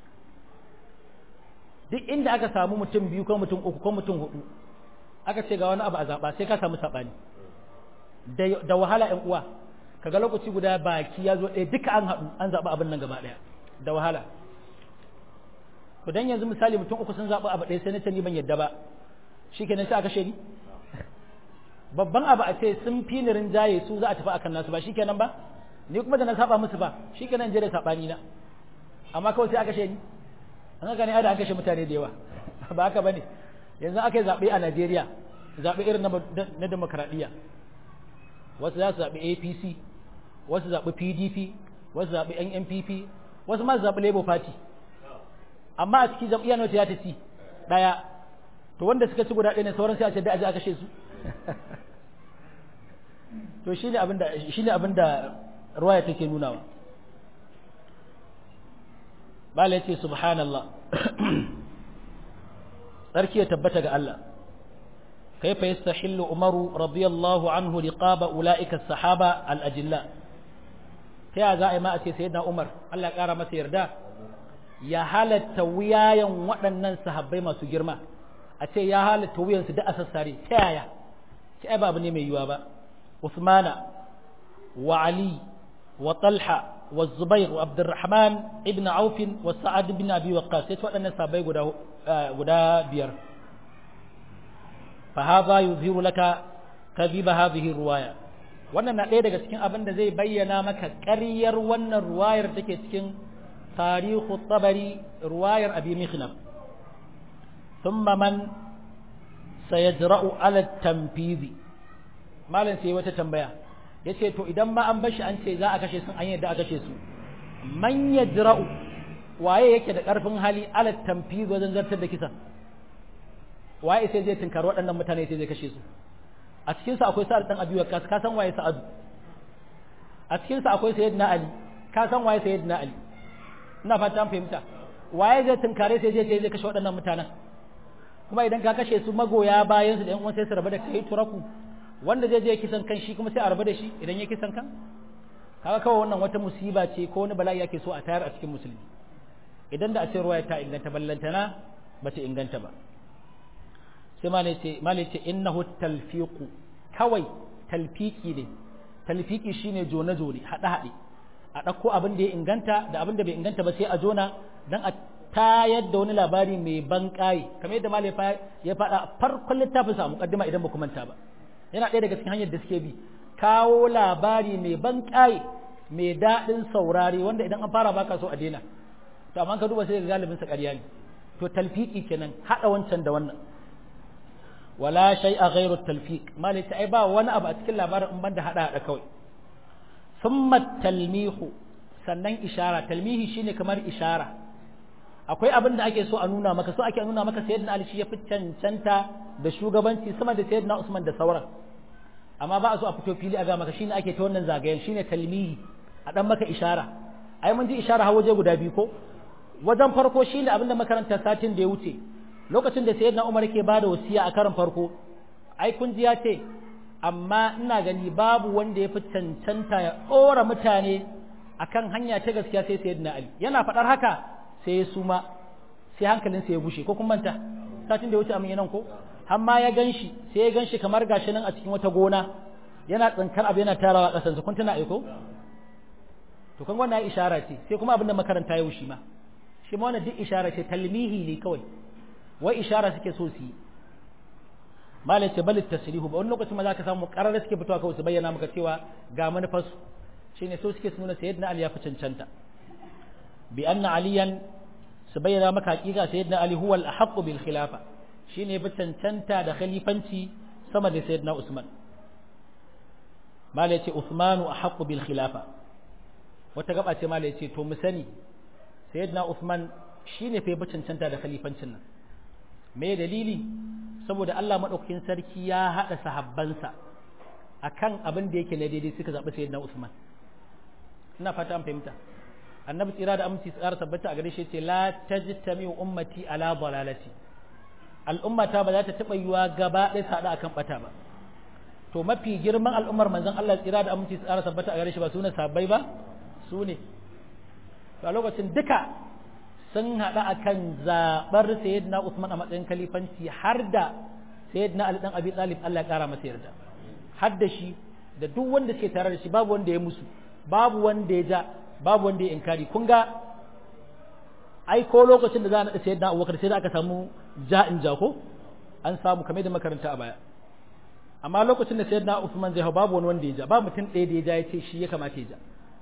duk inda aka samu mutum biyu ko mutum uku ko mutum hudu aka ce ga wani abu a zaba sai ka samu sabani da wahala ƴan uwa kaga lokaci guda baki ya zo ɗaya duka an haɗu an zaɓi abin nan gaba ɗaya da wahala to dan yanzu misali mutum uku sun zaɓi abu ɗaya sai na ce ni ban yadda ba shikenan sai aka kashe ni babban abu a ce sun fi ni rinjaye su za a tafi akan nasu ba shikenan ba ni kuma da na saba musu ba shikenan je da sabani na amma kawai sai aka kashe ni an haka ne ada an kashe mutane da yawa ba haka bane yanzu aka yi zaɓe a Najeriya zaɓe irin na demokradiyya wasu za su zaɓi APC wasu zaɓi PDP wasu zaɓi NNPP wasu ma su zaɓi Labour Party amma a cikin jam'iyyar nawa ta ci ɗaya to wanda suka ci guda ɗaya ne sauran sai a ce da aje a kashe su to shine abin da shine abin da ruwaya take nunawa bala yace subhanallah sarki ya tabbata ga Allah kaifa yastahillu umaru radiyallahu anhu liqaba ulaika as-sahaba al-ajilla ta za a yi ma a ce sayyidina umar Allah ya kara masa yarda ya halatta wuyayen waɗannan sahabbai masu girma a ce ya halatta wuyansu da a sassare ta yaya ki ai babu ne mai yiwa ba Usmana wa Ali wa Talha wa Zubair wa Abdurrahman ibn Auf wa Sa'ad ibn Abi Waqqas sai waɗannan sahabbai guda guda biyar fa hadha yuzhiru laka kadhiba hadhihi riwaya wannan na ɗaya daga cikin abin da zai bayyana maka ƙaryar wannan ruwayar take cikin tarihu tabari ruwayar abi mikhnaf thumma man sayajra'u ala tanfizi malam sai wata tambaya yace to idan ma an bashi an ce za a kashe sun an yadda a kashe su man yajra'u waye yake da ƙarfin hali ala tanfizi wajen zartar da kisa waye sai zai tunkari waɗannan mutane sai zai kashe su a cikinsa akwai sa'ad dan abi waqas ka san waye sa'ad a cikinsa akwai sayyidina ali ka san waye sayyidina ali ina fata an fahimta waye zai tunkare sai zai zai kashe waɗannan mutanen kuma idan ka kashe su magoya bayan su da yan uwan sai su rabu da kai turaku wanda zai je kisan kan shi kuma sai a rabu da shi idan ya kisan kan kaga kawai wannan wata musiba ce ko wani bala'i yake so a tayar a cikin musulmi idan da a ce ruwaya ta inganta ballantana ba ta inganta ba sai malai ce innahu talfiqu kawai talfiki ne talfiki shine jone jone hade hade a ɗauko abin da ya inganta da abin da bai inganta ba sai a jona dan a tayar da wani labari mai ban kai kamar yadda malai ya faɗa farkon littafin sa muqaddima idan ba ku manta ba yana ɗaya daga cikin hanyar da suke bi kawo labari mai ban kai mai daɗin saurare wanda idan an fara baka so a daina to amma ka duba sai ga galibin sa ƙarya ne to talfiki kenan hada wancan da wannan wala shay a ghairu talfiq malai ai ba wani abu a cikin labarin in banda hada hada kawai thumma talmihu sannan ishara talmihi shine kamar ishara akwai abin da ake so a nuna maka so ake nuna maka sayyidina ali shi ya fi cancanta da shugabanci sama da sayyidina usman da sauran amma ba a so a fito fili a ga maka shine ake ta wannan zagayen shine talmihi a dan maka ishara ai mun ji ishara har waje guda biyu ko wajen farko shine abin da makaranta satin da ya wuce lokacin da sayyidina Umar yake bada wasiya a karin farko ai kun ji ya ce amma ina gani babu wanda ya fi cancanta ya ɗora mutane akan hanya ta gaskiya sai sayyidina Ali yana faɗar haka sai ya suma sai hankalinsa ya bushe ko kun manta satin da ya wuce amin nan ko amma ya ganshi sai ya ganshi kamar gashi nan a cikin wata gona yana tsinkar abu yana tarawa ƙasansa kun tuna aiko to kan wannan ishara ce sai kuma abin da makaranta ya wushi ma shi ma wannan duk ishara ce talmihi ne kawai wai ishara suke so su yi malai ce balit tasrihu ba wani lokacin ma za ka samu karar suke fitowa kawai su bayyana maka cewa ga manufarsu shine so suke su nuna sayyidina ali ya fi cancanta bi anna aliyan su bayyana maka hakika sayyidina ali huwa al-ahqqu bil khilafa shine fi cancanta da khalifanci sama da sayyidina usman malai ce usmanu ahqqu bil khilafa wata gaba ce malai ce to mu sani sayyidina usman shine fa fi cancanta da khalifancin nan me dalili saboda Allah maɗaukakin sarki ya haɗa sahabbansa akan abin da yake na daidai suka zaɓi sayyidina Usman ina fata an fahimta annabi tsira da aminci tsara tabbata a gare shi ce la tajtami ummati ala dalalati al'ummata ba za ta taɓa yiwa gaba ɗaya sada akan bata ba to mafi girman al'ummar manzon Allah tsira da aminci tsara tabbata a gare shi ba su ne sabbai ba su ne to a lokacin duka sun haɗa a kan zaɓar sayyidina Usman a matsayin kalifanci har da sayyidina Ali ɗan Abi Talib Allah ya ƙara masa yarda har da shi da duk wanda suke tare da shi babu wanda ya musu babu wanda ya ja babu wanda ya inkari kun ga ai ko lokacin da za a naɗa sayyidina Abubakar sai da aka samu ja in ja ko an samu kamar da makaranta a baya amma lokacin da sayyidina Usman zai hau babu wani wanda ya ja ba mutum ɗaya da ya ja ya ce shi ya kamata ya ja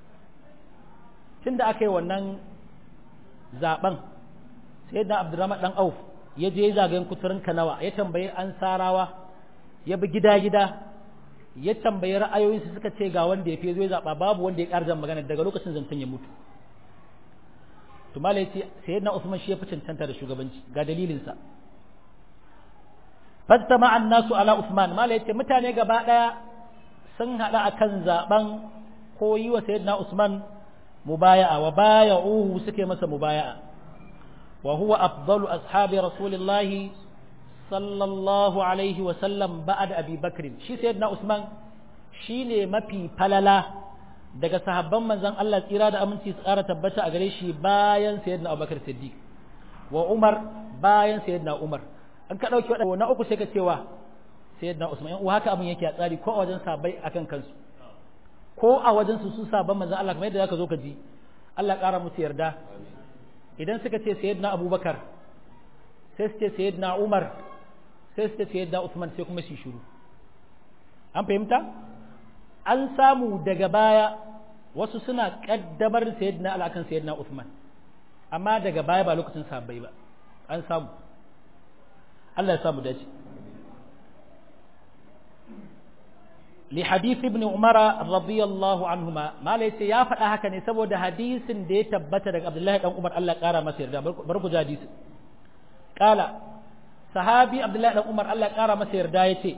tunda aka yi wannan zaben sai da abdurrahman dan auf ya je zagayen kuturin kanawa ya tambayi ansarawa ya bi gida-gida ya tambayi ra'ayoyinsu suka ce ga wanda ya fi zo ya zaba babu wanda ya ƙarjan magana daga lokacin zancen ya mutu to malai ce sayyidina usman shi ya fi cancanta da shugabanci ga dalilinsa fastama annasu ala usman malai ce mutane gaba daya sun hada akan zaben ko yi wa sayyidina usman mubaya'a wa baya'uhu suke masa mubaya'a wa huwa afdalu ashabi rasulillahi sallallahu alaihi wa sallam ba'da abi bakr shi sayyidina usman shine mafi falala daga sahabban manzon Allah tsira da aminci su ƙara tabbata a gare shi bayan sayyidina abubakar siddiq wa umar bayan sayyidina umar an ka dauki na uku sai ka cewa sayyidina usman yan haka abin yake a tsari ko a wajen sabai akan kansu ko a wajen su su sabon manzon Allah kamar yadda zaka zo ka ji Allah ƙara musu yarda idan suka ce sayyidina Abubakar sai su ce sayyidina Umar sai su ce sayyidina Uthman sai kuma su shiru an fahimta an samu daga baya wasu suna kaddamar sayyidina Ali akan sayyidina Uthman amma daga baya ba lokacin sahabbai ba an samu Allah ya samu dace li hadith ibn Umar radiyallahu anhuma mala yace ya faɗa haka ne saboda hadisin da ya tabbata daga Abdullahi dan Umar Allah ya kara masa yarda bar ku ji hadisi kala sahabi Abdullahi dan Umar Allah ya kara masa yarda yace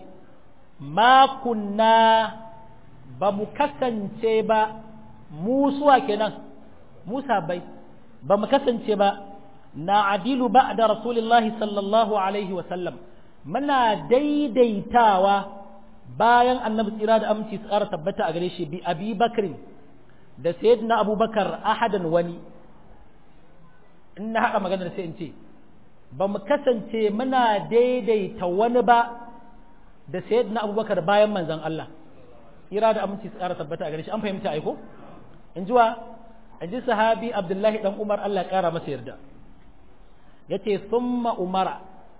ma kunna ba mu kasance ba mu suwa kenan Musa bai ba mu kasance ba na adilu ba da Rasulullahi sallallahu alaihi wa sallam muna daidaitawa bayan annabi tsira da aminci tsara tabbata a gare shi bi abi bakrin da sayyidina abubakar ahadan wani in na haɗa maganar sai in ce ba mu kasance muna daidaita wani ba da sayyidina abubakar bayan manzon Allah tsira da aminci tsara tabbata a gare shi an fahimta aiko in ji wa in ji sahabi abdullahi dan umar Allah ya kara masa yarda yace summa umara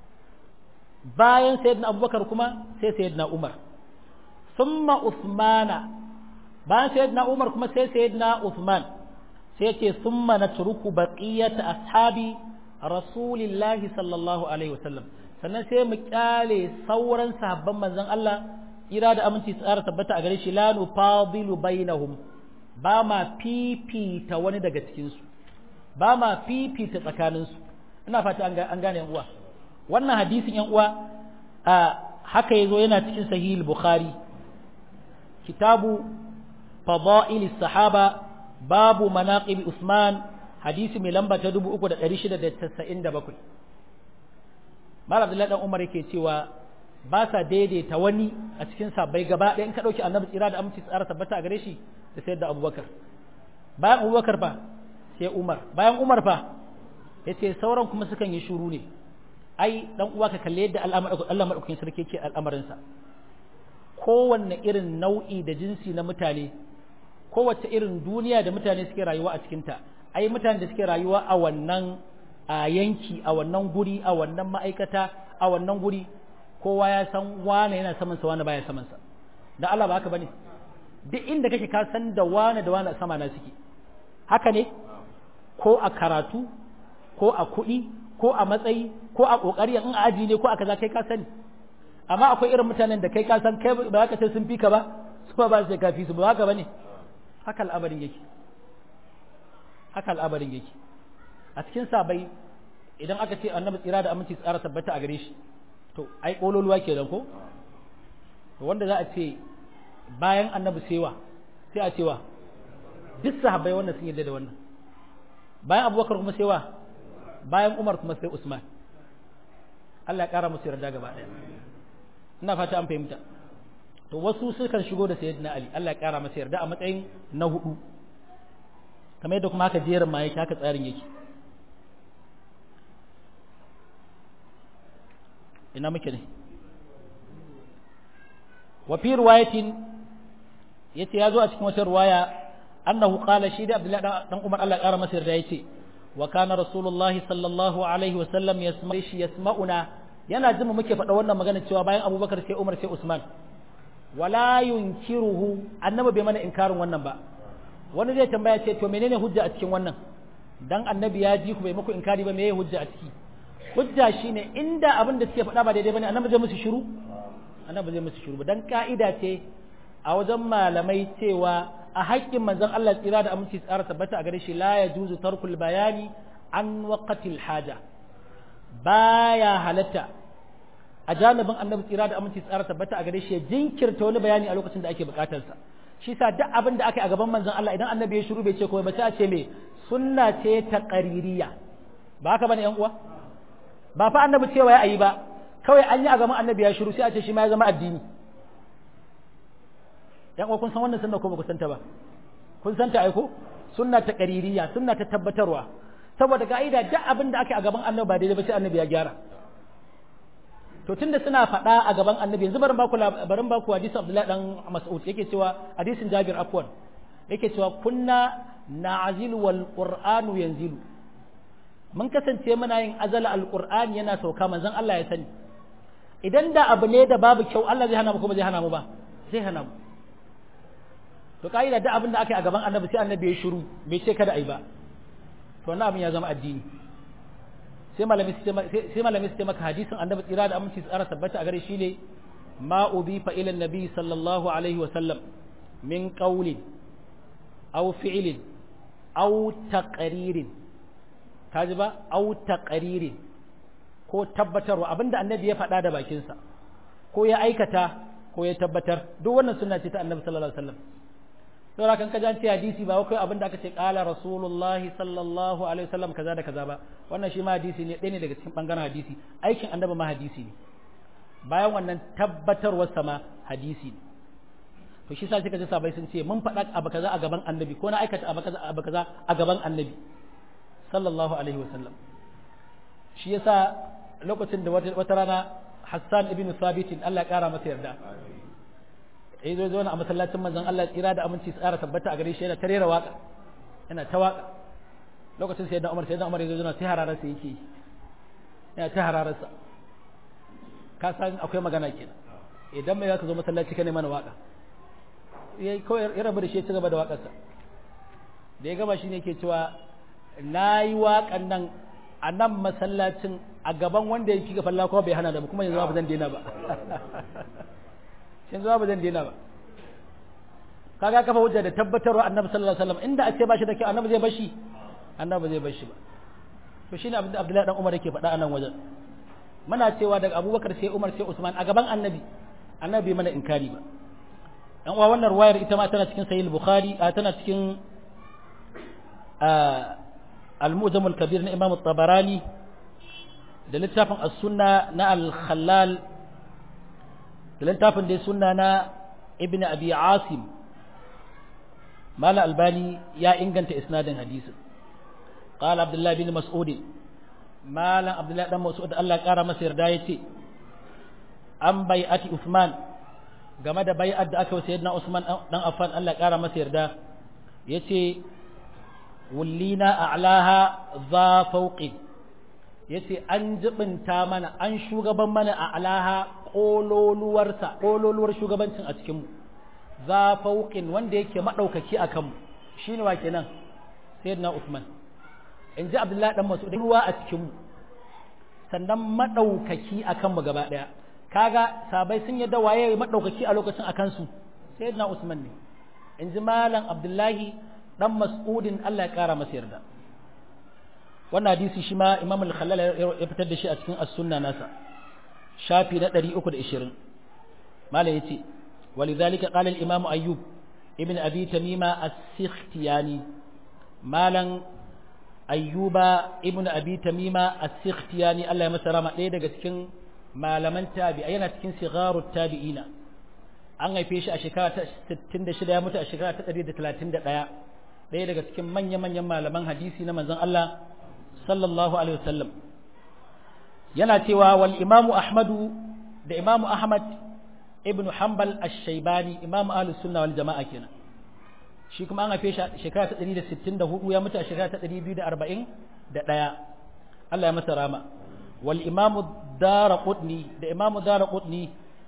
bayan sayyidina abubakar kuma sai sayyidina umar summa usmana bayan sayyidina umar kuma sai sayyidina usman sai yace summa natruku baqiyata ashabi rasulillahi sallallahu alaihi wasallam sannan sai mu kyale sauran sahabban manzon Allah ira da aminci tsara tabbata a gare shi la nufadilu bainahum ba ma fifita wani daga cikin su ba ma fifita tsakanin su ina fata an gane yan uwa wannan hadisin yan uwa a haka yazo yana cikin sahih bukhari kitabu fadail sahaba babu manaqib usman hadisi mai lamba ta 3697 Malam Abdullahi dan Umar yake cewa ba sa daidaita wani a cikin sabbai gaba ɗaya in ka ɗauki annabi tsira da aminci tsara tabbata a gare shi da sayar da abubakar bayan abubakar fa sai umar bayan umar fa ya ce sauran kuma sukan yi shuru ne ai dan uwa ka kalle yadda Allah maɗaukakin sarki ke al'amarinsa kowanne irin nau'i da jinsi na mutane kowace irin duniya da mutane suke rayuwa a cikinta ai mutane da suke rayuwa a wannan a yanki a wannan guri a wannan ma'aikata a wannan guri kowa ya san wane yana saman sa wane baya saman sa da Allah ba haka bane duk inda kake ka san da wane da wane sama na suke haka ne ko a karatu ko a kuɗi ko a matsayi ko a kokari in a aji ne ko a kaza kai ka sani amma akwai irin mutanen da kai ka san kai ba ka ce sun fi ka ba su ba su ka fi su ba haka bane haka al'amarin yake haka al'amarin yake a cikin sabai idan aka ce annabi tsira da aminci tsara tabbata a gare shi to ai kololuwa kenan ko to wanda za a ce bayan annabi sewa sai a cewa duk sahabbai wannan sun yarda da wannan bayan abubakar kuma sewa bayan umar kuma sai usman Allah ya kara musu yarda gaba daya ina fata an fahimta to wasu sukan shigo da sayyidina ali Allah ya kara masa yarda a matsayin na hudu kamar yadda kuma haka jerin ma yake haka tsarin yake ina muke ne wa fi riwayatin yace yazo a cikin wata riwaya annahu qala shi da Abdullahi dan Umar Allah ya kara masa yarda yace wa kana rasulullahi sallallahu alaihi wa sallam yasma shi yasma'una yana jin mu muke faɗa wannan magana cewa bayan Abubakar sai Umar sai Usman wala yunkiruhu annabi bai mana inkarin wannan ba wani zai tambaya ce to menene hujja a cikin wannan dan annabi ya ji ku bai muku inkari ba meye hujja a ciki hujja shine inda abin da suke faɗa ba daidai bane annabi zai musu shiru annabi zai musu shiru dan ka'ida ce a wajen malamai cewa a haƙƙin manzon Allah tsira da aminci tsara tabbata a gare shi la yajuzu tarkul bayani an waqtil haja baya halatta a janibin annabi tsira da aminci tsara tabbata a gare shi ya jinkirta wani bayani a lokacin da ake bukatarsa shi sa duk abin da aka yi a gaban manzon Allah idan annabi ya shiru bai ce komai ba sai a ce me sunna ce ta qaririya ba haka bane yan uwa ba fa annabi cewa ya ayi ba kawai an yi a gaban annabi ya shiru sai a ce shi ma ya zama addini yan uwa kun san wannan sunna ko ba ku santa ba kun santa ai ko sunna ta qaririya sunna ta tabbatarwa saboda ka'ida duk abin da aka yi a gaban annabi ba daidai ba sai annabi ya gyara to tunda suna faɗa a gaban annabi yanzu barin baku barin baku hadisi Abdullahi dan Mas'ud yake cewa hadisin Jabir afwan yake cewa kunna na'zilu wal qur'anu yanzilu mun kasance muna yin azala alqur'ani yana sauka manzon Allah ya sani idan da abu ne da babu kyau Allah zai hana mu kuma zai hana mu ba zai hana mu to ka'ida da abin da aka yi a gaban annabi sai annabi ya shiru bai ce kada ai ba to wannan abin ya zama addini sai malami sai malami sai maka hadisin annabi tsira da aminci tsara tabbata a gare shi ne ma udifa ila nabi sallallahu alaihi wa sallam min qawlin aw fi'lin aw taqririn kaji ba aw taqririn ko tabbatarwa abinda annabi ya faɗa da bakinsa ko ya aikata ko ya tabbatar duk wannan sunna ce ta annabi sallallahu alaihi wasallam saboda kan kaji an ce hadisi ba kai abinda aka ce qala rasulullahi sallallahu alaihi wasallam kaza da kaza ba wannan shi ma hadisi ne ɗaya ne daga cikin bangaren hadisi aikin annabi ma hadisi ne bayan wannan tabbatarwar sama hadisi ne to shi sa suka ji sabai sun ce mun faɗa abu kaza a gaban annabi ko na aikata abu kaza abu kaza a gaban annabi sallallahu alaihi wasallam shi yasa lokacin da wata rana Hassan ibn Thabit Allah ya kara masa yarda eh zo zo a masallacin manzon Allah tsira da aminci tsara tabbata a gare shi yana tarera waka yana ta waka lokacin sai da Umar sai da Umar yazo yana ta hararar sa yake yana ta hararar sa ka san akwai magana kenan idan mai zaka zo masallaci ka ne mana waka yayi kawai ya rabu da shi ya ci gaba da wakarsa da ya gaba shine yake cewa nayi wakan nan a nan masallacin a gaban wanda ya kika falla kuma bai hana da kuma yanzu ba zan daina ba yanzu ba zan daina ba kaga kafa hujja da tabbatarwa annabi sallallahu alaihi wasallam inda a ce ba shi da kyau annabi zai bashi annabi zai bashi ba to shine abin da Abdullahi dan Umar yake faɗa a nan wajen muna cewa daga Abubakar sai Umar sai Usman a gaban annabi annabi mana inkari ba dan uwa wannan ruwayar ita ma tana cikin sahih bukhari tana cikin المؤذم الكبير na Imam الطبراني da littafin as-sunna na al-khallal da littafin da sunna na ibn abi asim mala albani ya inganta isnadin hadisin qala abdullah bin mas'ud malam abdullah dan mas'ud Allah ya kara masa yarda yace an bai'ati usman game da bai'at da aka sayyidina usman dan affan Allah ya kara masa yarda yace wullina a'laha za fauqi yace an jibinta mana an shugaban mana a'laha kololuwarsa kololuwar shugabancin a cikin mu za fauqin wanda yake madaukaki akan mu shine wa kenan sayyidina Uthman in ji Abdullahi dan Mas'ud ruwa a cikin mu sannan madaukaki akan mu gaba daya kaga sabai sun yadda waye madaukaki a lokacin akan su sayyidina Usman ne in ji malam Abdullahi dan mas'udin Allah ya kara masa yarda wannan hadisi shi ma Imam al-Khallal ya fitar da shi a cikin as-sunna nasa shafi na 320 malai yace walidhalika qala al-imam ayyub ibn abi tamima as-sikhtiyani malan ayyuba ibn abi tamima as-sikhtiyani Allah ya masa rama ɗaya daga cikin malaman tabi'a yana cikin sigharut tabi'ina an haife shi a shekara ta 66 ya mutu a shekara ta 131 ɗaya daga cikin manya-manyan malaman hadisi na manzon Allah sallallahu alaihi wasallam yana cewa wal imamu ahmadu da imamu ahmad ibn hanbal ash-shaybani imamu ahlus sunna wal jama'a kenan shi kuma an haife shi shekara ta 164 ya mutu a shekara ta 241 Allah ya masa rama wal imamu daraqutni da imamu daraqutni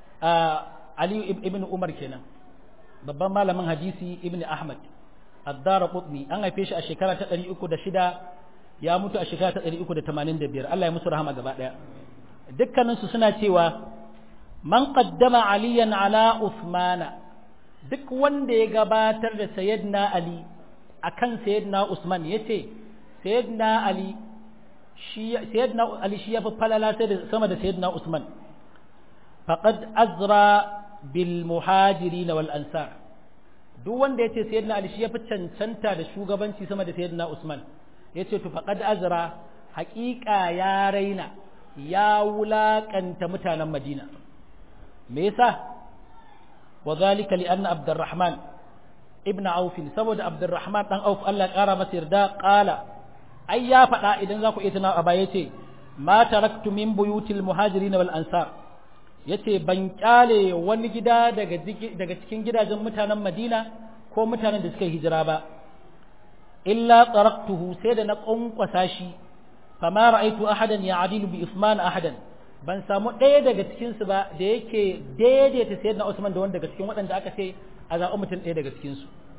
ali ibn umar kenan babban malamin hadisi ibn ahmad addara qutni an haife shi a shekara ta 306 ya mutu a shekara ta 385 Allah ya musu rahama gaba daya dukkanin su suna cewa man qaddama aliyan ala usmana duk wanda ya gabatar da sayyidina ali akan sayyidina usman yace sayyidina ali shi sayyidina ali shi yafi falala sai da sama da sayyidina usman faqad azra bil muhajirin wal ansar duk wanda yace sayyidina ali shi yafi cancanta da shugabanci sama da sayyidina usman yace to faqad azra haqiqa ya raina ya wulakanta mutanen madina me yasa wa zalika li anna abdurrahman ibn auf saboda abdurrahman dan auf Allah kara masa yarda qala ai ya faɗa idan za ku iya tunawa a baya yace ma taraktu min buyutil muhajirin wal ansar yace ban kyale wani gida daga daga cikin gidajen mutanen Madina ko mutanen da suka hijira ba illa taraktuhu sai da na kunkwasa shi fama ra'aitu ahadan ya'dilu bi Usman ahadan ban samu ɗaya daga cikin su ba da yake daidaita sayyidina Usman da wanda daga cikin waɗanda aka ce a zaɓi mutum ɗaya daga cikin su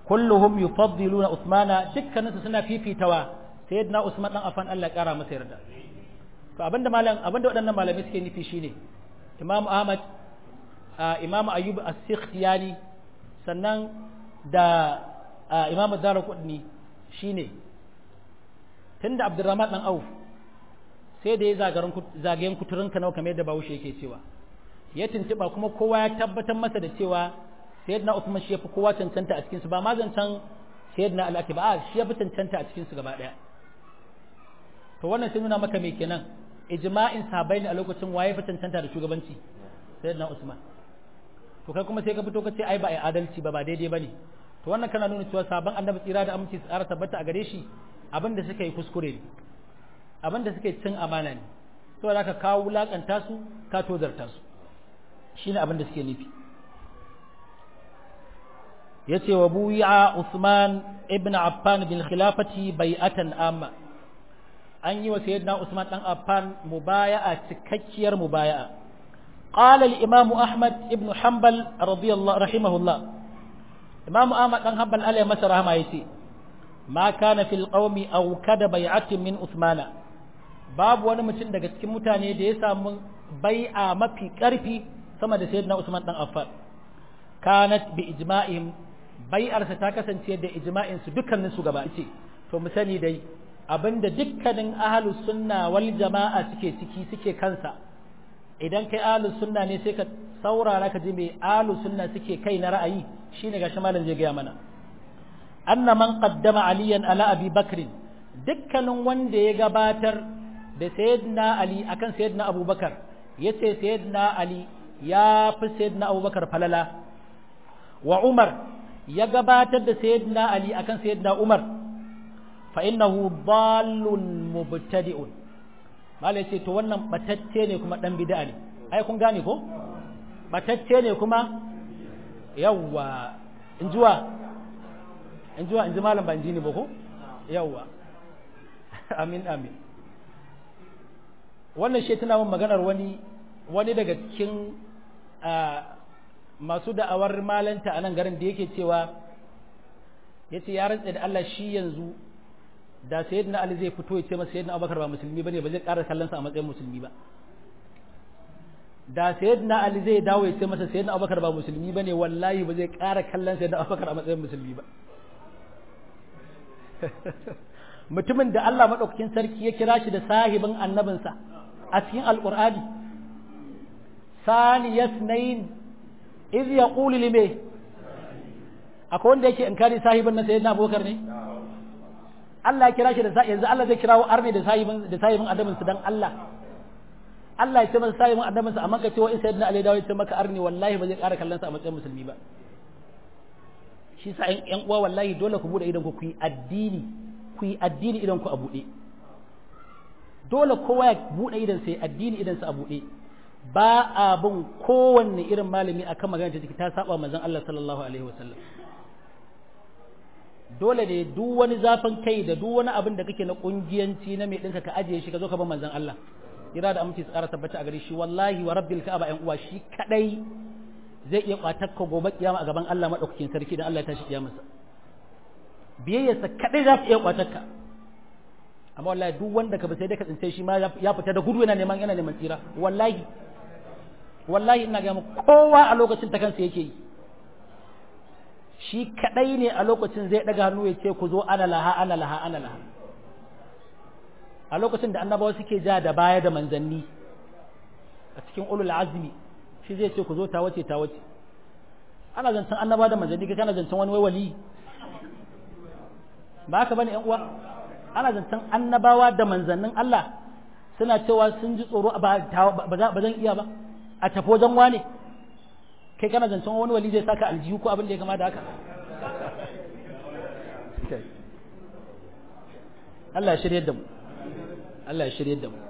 kulluhum yufaddiluna usmana dukkaninsu suna fifitawa sayyidina usman dan afan Allah ya kara masa yarda to abinda malam abinda waɗannan malamai suke nufi shine imam ahmad imam ayyub as-sikhtiyani sannan da imam ad-darqutni shine tunda abdurrahman dan auf sai da ya zagarin zagayen kuturin ka nawa kamar yadda bawushe yake cewa ya tuntuba kuma kowa ya tabbatar masa da cewa sayyidina usman shi yafi kowa cancanta a cikin su ba ma zancan sayyidina al-akib a shi yafi cancanta a cikin su gaba daya to wannan sai nuna maka me kenan ijma'in sahabbai ne a lokacin waye fi cancanta da shugabanci sayyidina Usman to kai kuma sai ka fito ka ce ai ba ai adalci ba ba daidai bane to wannan kana nuna cewa sabon annabi tsira da aminci tsara tabbata a gare shi abinda suka yi kuskure ne abinda suka yi cin amana ne saboda ka kawo wulakanta su ka tozarta su shine abinda suke nufi yace wa buya Usman ibn Affan bil khilafati bai'atan amma an yi wa sayyidina Usman dan Affan mubaya'a cikakkiyar mubaya'a qala al-imam Ahmad ibn Hanbal radiyallahu rahimahullah imam Ahmad dan Hanbal alayhi masa rahama yace ma kana fil qaumi aw kada bai'atin min Usman babu wani mutum daga cikin mutane da ya samu bai'a mafi karfi sama da sayyidina Usman dan Affan kanat bi ijma'ihim bai'arsa ta kasance da ijma'in su dukkanin su gaba ce to mu sani dai abinda dukkanin ahlus sunna wal jama'a suke ciki suke kansa idan kai ahlus sunna ne sai ka saurara ka ji me ahlus sunna suke kai na ra'ayi shine gashi malam zai gaya mana anna man qaddama aliyan ala abi bakr dukkanin wanda ya gabatar da sayyidina ali akan sayyidina abubakar yace sayyidina ali ya fi sayyidina abubakar falala wa umar ya gabatar da sayyidina ali akan sayyidina umar fa innahu dallun mubtadi'un mala yace to wannan batacce ne kuma dan bid'a ne ai kun gane ko batacce ne kuma yawwa injuwa injuwa inji malam ban ji ne ba ko yawwa amin amin wannan shi tana mun maganar wani wani daga cikin masu da'awar malanta a nan garin da yake cewa yace ya rantsa da Allah shi yanzu da sayyidina Ali zai fito ya ce masa sayyidina Abubakar ba musulmi bane ba zai ƙara kallon sa a matsayin musulmi ba da sayyidina Ali zai dawo ya ce masa sayyidina Abubakar ba musulmi bane wallahi ba zai ƙara kallon sayyidina Abubakar a matsayin musulmi ba mutumin da Allah madaukakin sarki ya kira shi da sahibin annabinsa a cikin alqur'ani sani yasnain iz yaqulu lime akwai wanda yake inkari sahibin na sayyidina Abubakar ne Allah ya kira shi da yanzu Allah zai kirawo arne da sahibin da sahibin annabin su dan Allah Allah ya ce masa sahibin annabin sa amma ka ce wa in sayyidina Ali dawo ya ce maka arne wallahi ba zai ƙara kallon sa a matsayin musulmi ba shi sa ƴan uwa wallahi dole ku bude idan ku ku yi addini ku yi addini idan ku a bude dole kowa ya bude idan sai addini idan sa a bude ba a bin kowanne irin malami akan magana ta ta saba manzon Allah sallallahu alaihi wasallam dole ne duk wani zafin kai da duk wani abin da kake na kungiyanci na mai ɗinka ka ajiye shi ka zo ka bar manzon Allah ira da aminci tsara tabbata a gare shi wallahi wa rabbil ka'aba ƴan uwa shi kadai zai iya kwatar ka gobe kiyama a gaban Allah madaukakin sarki dan Allah ya tashi kiyamarsa biyayyarsa kadai za ta iya kwatar ka amma wallahi duk wanda ka ba sai dai ka tsince shi ma ya fita da gudu yana neman yana neman tsira wallahi wallahi ina ga kowa a lokacin ta kansa yake yi shi kadai ne a lokacin zai daga hannu ya ce ku zo ana laha ana laha ana laha a lokacin da annabawa suke ja da baya da manzanni a cikin ulul azmi shi zai ce ku zo ta wace ta wace ana zancen annabawa da manzanni kai kana zancen wani wali ba haka bane yan uwa ana zancen annabawa da manzannin Allah suna cewa sun ji tsoro ba zan iya ba a tafi wajen wane kai kana zancen wani wali zai saka aljihu ko abin da ya kama da haka Allah ya shirye da mu Allah ya shirye da mu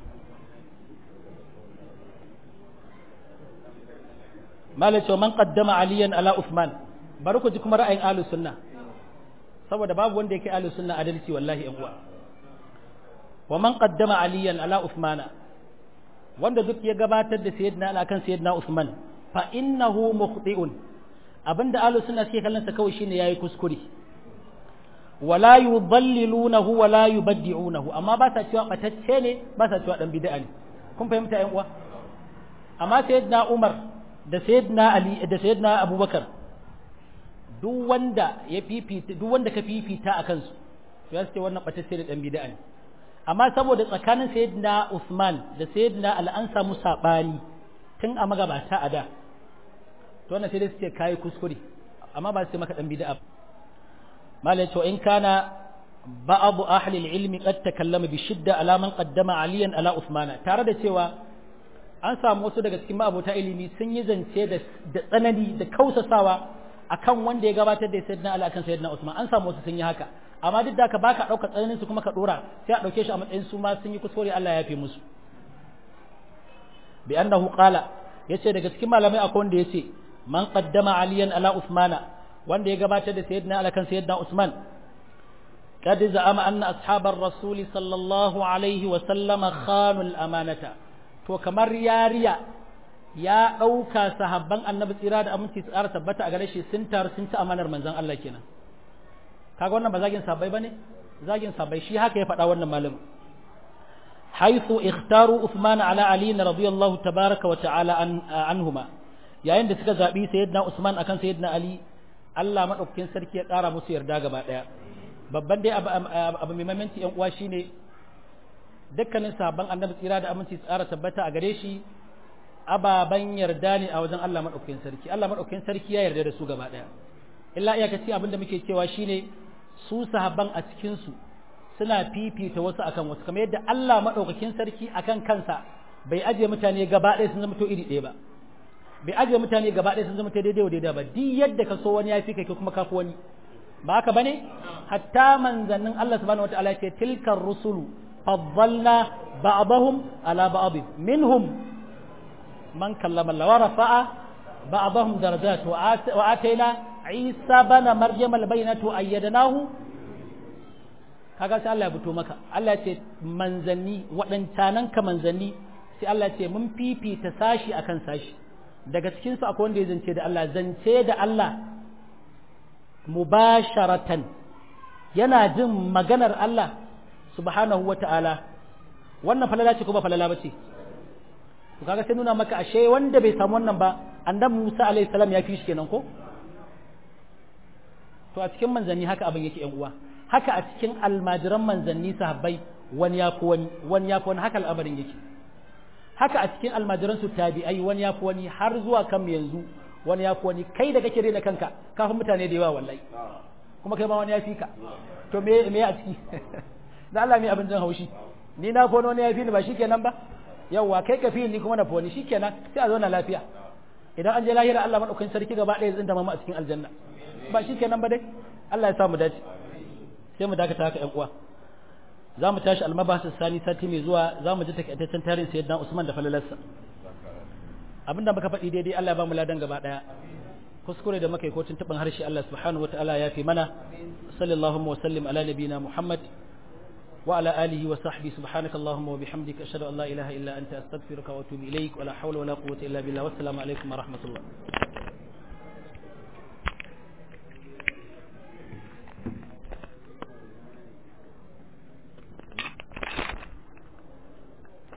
malai cewa man qaddama aliyan ala usman bari ku ji kuma ra'ayin ahlus sunna saboda babu wanda yake ahlus sunna adalci wallahi yan uwa wa man qaddama aliyan ala usmana wanda duk ya gabatar da sayyidina ala kan sayyidina usman fa innahu mukhti'un abinda ahlus sunna suke kallon sa kawai shine yayi kuskure wala yudallilunahu wala yubaddi'unahu amma ba sa cewa batacce ne ba sa cewa dan bid'a ne kun fahimta ƴan uwa amma sayyidina Umar da sayyidina Ali da sayyidina Abubakar duk wanda ya fifita duk wanda ka fifita akan su ya ce wannan batacce da dan bid'a ne amma saboda tsakanin sayyidina Usman da sayyidina Ali an samu sabani tun a magabata a da to wannan sai dai su ce kai kuskure amma ba su ce maka dan bid'a mala yace in kana ba'd ahli al-ilm qad takallama bi shidda ala man qaddama aliyan ala Uthmana tare da cewa an samu wasu daga cikin ma'abota ilimi sun yi zance da tsanani da kausasawa akan wanda ya gabatar da sayyidina Ali akan sayyidina Usman an samu wasu sun yi haka amma duk da ka baka dauka tsananin su kuma ka dora sai a dauke shi a matsayin su ma sun yi kuskure Allah ya yafe musu bi annahu qala yace daga cikin malamai akwai wanda yace man qaddama aliyan ala usmana wanda ya gabatar da sayyidina Ali kan sayyidina Usman قد زعم أن أصحاب الرسول صلى الله عليه وسلم خانوا الأمانة to kamar yariya ya ɗauka sahabban annabi tsira da aminci tsara tabbata a gare shi sun taru sun ci amanar manzon Allah kenan kaga wannan ba zagin sahabbai bane zagin sahabbai shi haka ya faɗa wannan malamin haythu ikhtaru Uthman ala Ali radiyallahu tabaraka wa ta'ala anhuma yayin da suka zabi sayyidina Usman akan sayyidina Ali Allah madaukakin sarki ya ƙara musu yarda gaba ɗaya babban dai abu mai mamanci yan uwa shine dukkanin sabon annabi tsira da aminci tsara tabbata a gare shi ababan yarda ne a wajen Allah madaukakin sarki Allah madaukakin sarki ya yarda da su gaba daya illa iyakaci abin da muke cewa shine su sahabban a cikin su suna fifita wasu akan wasu kamar yadda Allah madaukakin sarki akan kansa bai aje mutane gaba ɗaya sun zama to iri ɗaya ba bai aje mutane gaba ɗaya sun zama to daidai wa daidai ba duk yadda ka so wani ya fi kai kuma ka fi wani ba haka bane hatta manzannin Allah subhanahu wataala ce tilkar rusulu faddalna ba'dahum ala ba'd minhum man kallama Allah wa rafa'a ba'dahum darajat wa atayna Isa bana Maryam albayyinatu ayyadnahu kaga sai Allah ya fito maka Allah ya ce manzanni waɗancanan ka manzanni sai Allah ya ce mun fifita sashi akan sashi daga cikin su akwai wanda ya zance da Allah zance da Allah mubasharatan yana jin maganar Allah subhanahu wa ta'ala wannan falala ce ko ba falala ba ce to kaga sai nuna maka ashe wanda bai samu wannan ba annabi Musa alaihi salam ya fi shi kenan ko to a cikin manzanni haka abin yake yan uwa haka a cikin almajiran manzanni sahabbai wani ya fi wani wani ya fi wani haka al'amarin yake haka a cikin almajiran su tabi'ai wani ya fi wani har zuwa kan yanzu wani ya fi wani kai da kake rena kanka kafin mutane da yawa wallahi kuma kai ma wani ya fi ka to me me a ciki da Allah mai abin jin haushi ni na fono wani ya fi ni ba shikenan ba yawa kai ka fi ni kuma na foni shikenan sai a zauna lafiya idan an je lahira Allah madaukakin sarki gaba ɗaya zai dama mu a cikin aljanna ba shikenan ba dai Allah ya sa mu dace sai mu dakata haka ƴan uwa za mu tashi almabasin sani sati mai zuwa za mu ji takaitaccen tarihin sayyidina Usman da falalarsa abinda muka faɗi daidai Allah ya ba mu ladan gaba ɗaya kuskure da muka yi ko tuntuɓin harshe Allah subhanahu wa ta'ala ya fi mana sallallahu wa sallim ala nabiyina Muhammad wa ala alihi wa sahbihi subhanaka allahumma wa bihamdika ashhadu an la ilaha illa anta astaghfiruka wa atubu ilaik wa la hawla wa la quwwata illa billah wassalamu alaikum wa rahmatullah